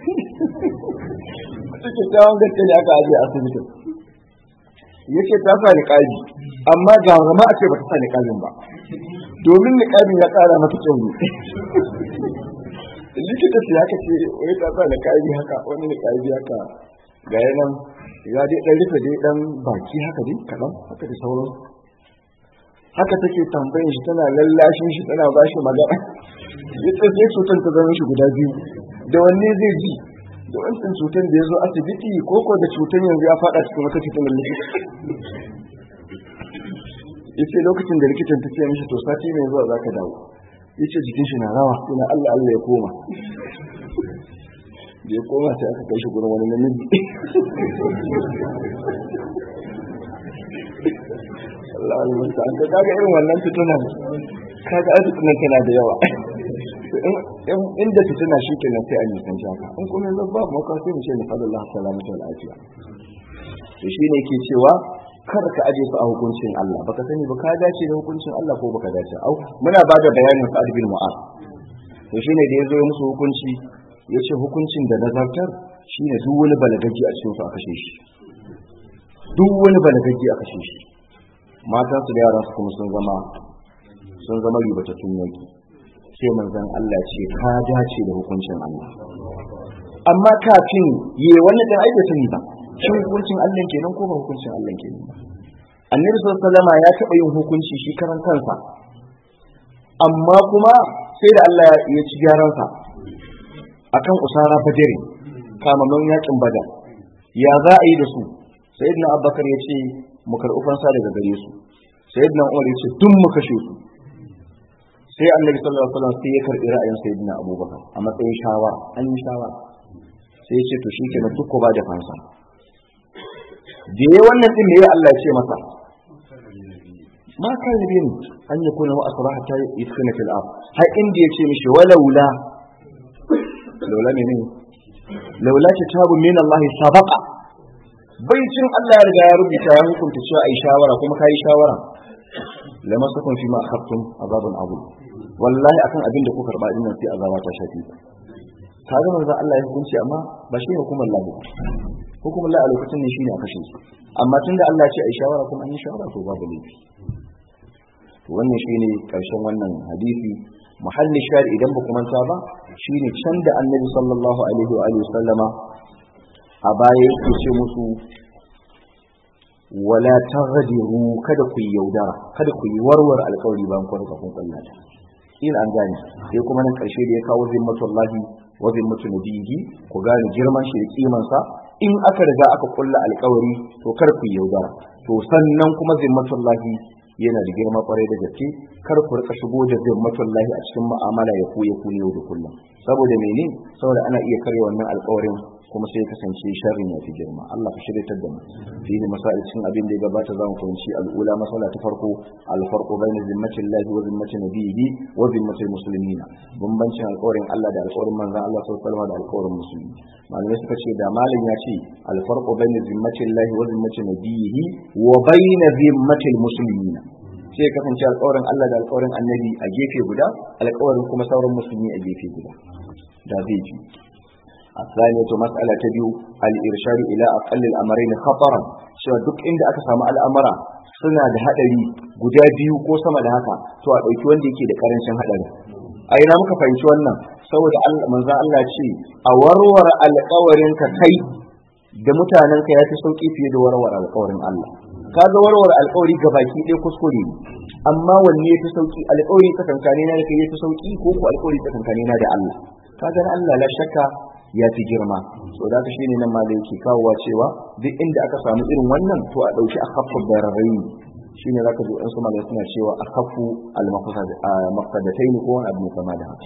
wata ke tawon gaske da aka ajiye asibitin ya ce ta sa niƙabi amma ga zama a ce ba ta sa niƙabin ba domin niƙabin ya ƙara mata kyau ne likita ce haka ce wai ta sa niƙabi haka wani niƙabi haka ga yanan ya dai dan rufe dai dan baki haka dai kadan haka da sauran haka take tambayin shi tana lallashin shi tana ba shi magana yace sai cutar ta zama shi guda biyu da wanne zai ji da wancan cutar da ya zo asibiti ko ko da cutar yanzu ya fada cikin wata cikin likita yace lokacin da likitan ta ce mishi to sati mai zuwa zaka dawo yace jikin shi na rawa ina Allah Allah ya koma da ya koma sai aka kai shi gurin wani namiji Allah Allah ta an kaga irin wannan fitunan kaga fitunan tana da yawa inda fitina shi kenan sai a nisan haka in kuma yanzu ba mu ka sai mu ce ni fadar Allah salamatu wal afiya to shine yake cewa kar ka aje su a hukuncin Allah baka sani ba ka dace da hukuncin Allah ko baka dace au muna ba da bayanin Sa'ad bin Mu'az to shine da yazo ya musu hukunci yace hukuncin da nazartar shine duk wani balagaji a cikin su a kashe shi duk wani balagaji a kashe shi mata su da yaran su kuma sun zama sun zama ribatattun yaki sai manzon Allah ce ka dace da hukuncin Allah amma kafin yi wannan dan aika sani ba shin hukuncin Allah kenan ko ba hukuncin Allah kenan ba annabi sallallahu alaihi ya taɓa yin hukunci shi karan kansa amma kuma sai da Allah ya ci gyaransa akan usara fajiri kamaman yakin badar ya za a yi da su sayyidina abubakar ya ce mu karɓi fansa daga gare su sayyidina umar ya ce duk mu kashe su sai annabi sallallahu alaihi wasallam sai ya karɓi ra'ayin sayyidina abubakar a matsayin shawara an yi shawara sai ya ce to shi kenan duk ko ba da fansa da ya wannan din me Allah ya ce masa ma kan bin an yi kuna wa asra hatta yidkhina fil ard har inda ya ce mishi walaula laula ne ne laula kitabu min Allah sabaqa baicin Allah ya riga ya rubuta ya hukunta cewa ai shawara kuma kai shawara lama sakun fi ma akhadtum azabun abu wallahi akan abin da kuka karba din nan sai azaba ta shafi kaga manzo Allah ya hukunci amma ba shi hukumar Allah hukumar Allah a lokacin ne shine a kashe su amma tunda Allah ya ce ai shawara kuma an yi shawara to babu laifi to wannan shine karshen wannan hadisi muhalli shari idan ba kuma ta ba shine can da annabi sallallahu alaihi wa alihi sallama a baya yake ce musu wala taghdiru kada ku yaudara kada ku yi warwar alƙawari bayan kun ka kun kullata in an gane sai kuma nan karshe da ya kawo zimmatullahi wa zimmatu nabiyhi ku gane girman shi da kiman sa in aka riga aka kulla alƙawari to kar ku yaudara to sannan kuma zimmatullahi yana da girma kwarai da gaske kar ku rika shigo da zimmatullahi a cikin mu'amala ya koya ku yau da kullum saboda mene saboda ana iya karya wannan alƙawarin kuma sai kasance sharrin ya fi girma Allah ka shiryatar da mu fi ne masail cikin abin da ya gabata za mu fahimci al'ula masala ta farko alfarqu bayna zimmatin lahi wa zimmatin nabiyhi wa zimmatil muslimina bambancin alƙawarin Allah da alƙawarin manzon Allah sallallahu alaihi wasallam da alƙawarin musulmi malamai suka ce da malam ya ce alfarqu bayna zimmatin lahi wa zimmatin nabiyhi wa bayna zimmatil muslimina sai kasance alƙawarin Allah da alƙawarin annabi a gefe guda alƙawarin kuma sauran musulmi a gefe guda da zai ji الثانية مسألة تبيو الإرشاد إلى أقل الأمرين خطرا سوى دك إند أكسام الأمر suna da haɗari guda biyu ko sama da haka to a ɗauki wanda yake da ƙarancin haɗari a ina muka fahimci wannan saboda manzan Allah ce a warware alƙawarin ka kai da mutanen ka ya fi sauƙi fiye da warware alƙawarin Allah kaga warware alƙawari ga baki ɗaya kuskure ne amma wanne ya fi sauƙi alƙawari tsakankane na da kai ya fi sauƙi ko ko alƙawari tsakankane na da Allah kaga Allah la shakka ya fi girma so da shi ne nan ma da yake kawowa cewa duk inda aka samu irin wannan to a ɗauki a kafa bararrai shi ne zaka ji ɗansu malai suna cewa a kafu al-mafsadatai ne ko wani abu mai kama da haka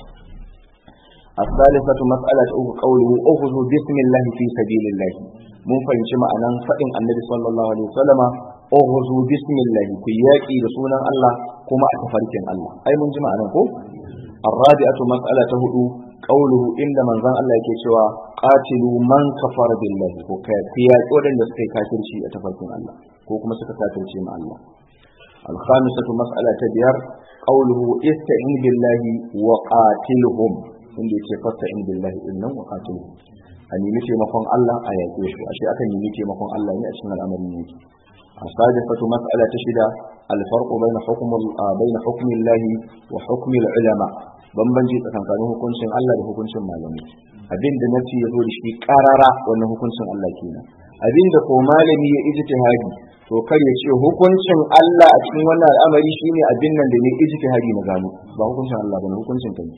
الثالثة مسألة قوله أخذوا بسم الله في سبيل الله mun fahimci ma'anan faɗin annabi sallallahu alaihi wasallama ughzu bismillah ku yaki da sunan Allah kuma a tafarkin Allah ai mun ji ma'anan ko الرابعة مسألة هدو قوله إن من ذا الله يكيشوا قاتلوا من كفر بالله وكيا قولن يسكي كافر شيء أتفركم الله وكما سكا كافر شيء مع الله الخامسة مسألة تبير قوله استعين بالله وقاتلهم إن يكي فاستعين بالله إنهم وقاتلهم أن يمشي مفهوم الله آيات يشو أشياء كان يمشي مفهوم الله يأشنا الأمر منك السادسة مسألة تشد الفرق بين حكم بين حكم الله وحكم العلماء bambanci tsakanin hukuncin Allah da hukuncin malamai abin da nafi ya zo da shi karara wannan hukuncin Allah kenan abin da ko malami ya ijtihadi to kar ya ce hukuncin Allah a cikin wannan al'amari shine abin nan da ne ijtihadi na gano ba hukuncin Allah bane hukuncin kai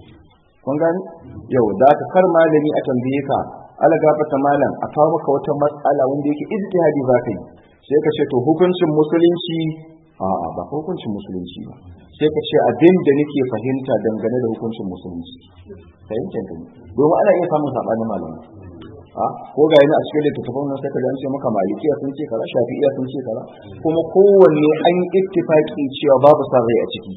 kun gani yau da ka kar malami a tambaye ka ala gafata malam a kawo maka wata matsala wanda yake ijtihadi za ka yi sai ka ce to hukuncin musulunci a'a ba hukuncin musulunci ba sai ka ce abin da nake fahimta dangane da hukuncin musulunci fahimtar ka domin ana iya samun sabanin malamai a ko ga yana a cikin littattafan nan sai ka an ce maka malikiya sun ce kaza shafi'iya sun ce kaza kuma kowanne an yi ittifaki cewa babu sa rai a ciki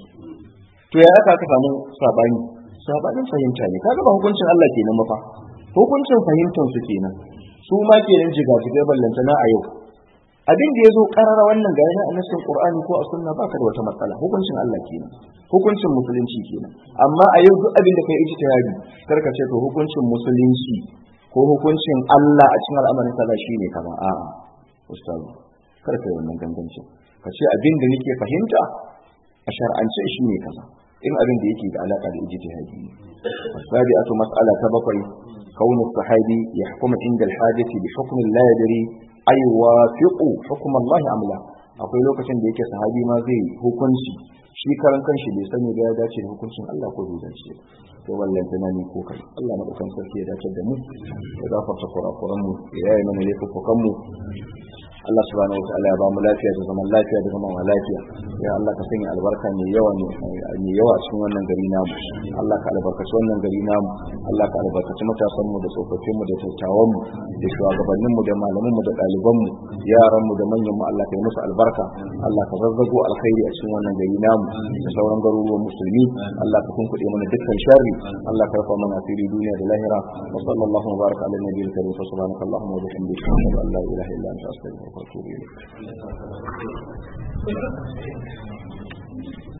to ya aka ka samu sabani sabanin fahimta ne kaga ba hukuncin Allah kenan mafa hukuncin fahimtar su kenan su ma kenan jigajigai ballantana a yau abin da ya zo karara wannan ga yana annasin qur'ani ko a sunna baka da wata matsala hukuncin Allah kenan hukuncin musulunci kenan amma a yau duk abin da kai ijtihadi kar ka ce to hukuncin musulunci ko hukuncin Allah a cikin al'amarin sallah shine kaza a'a ustazu kar ka yi wannan gangancin ka ce abin da nake fahimta a shar'ance shine kaza in abin da yake da alaka da ijtihadi sabi'atu mas'ala ta bakwai كون الصحابي يحكم عند الحاجة بحكم لا يدري أي وافق حكم الله أم لا akwai lokacin da yake sahabi ma zai hukunci shi karan kanshi bai sani da ya dace da hukuncin Allah ko bai dace to wallan tana ni ko kai Allah madaukan sarki ya dace da mu ya gafarta kurakuran mu ya yi mana laifukan mu Allah subhanahu wataala ya ba mu lafiya da zaman lafiya da zaman lafiya ya Allah ka sanya albarka mai yawa mai yawa cikin wannan gari namu Allah ka albarkaci wannan gari namu Allah ka albarkaci matasan mu da tsofaffin mu da dattawan mu da shugabannin mu da malaman mu da ɗaliban mu yaran mu da manyan mu Allah ka yi musu albarka Allah ka zazzago alkhairi a cikin wannan gari namu da sauran garuruwan musulmi Allah ka kunkuɗe mana dukkan sharri Allah ka rufa mana asiri duniya da lahira wa sallallahu wa baraka ala nabiyil karim fa subhanakallahumma wa bihamdika ashhadu an la ilaha illa anta astaghfiruka وأتوب إليك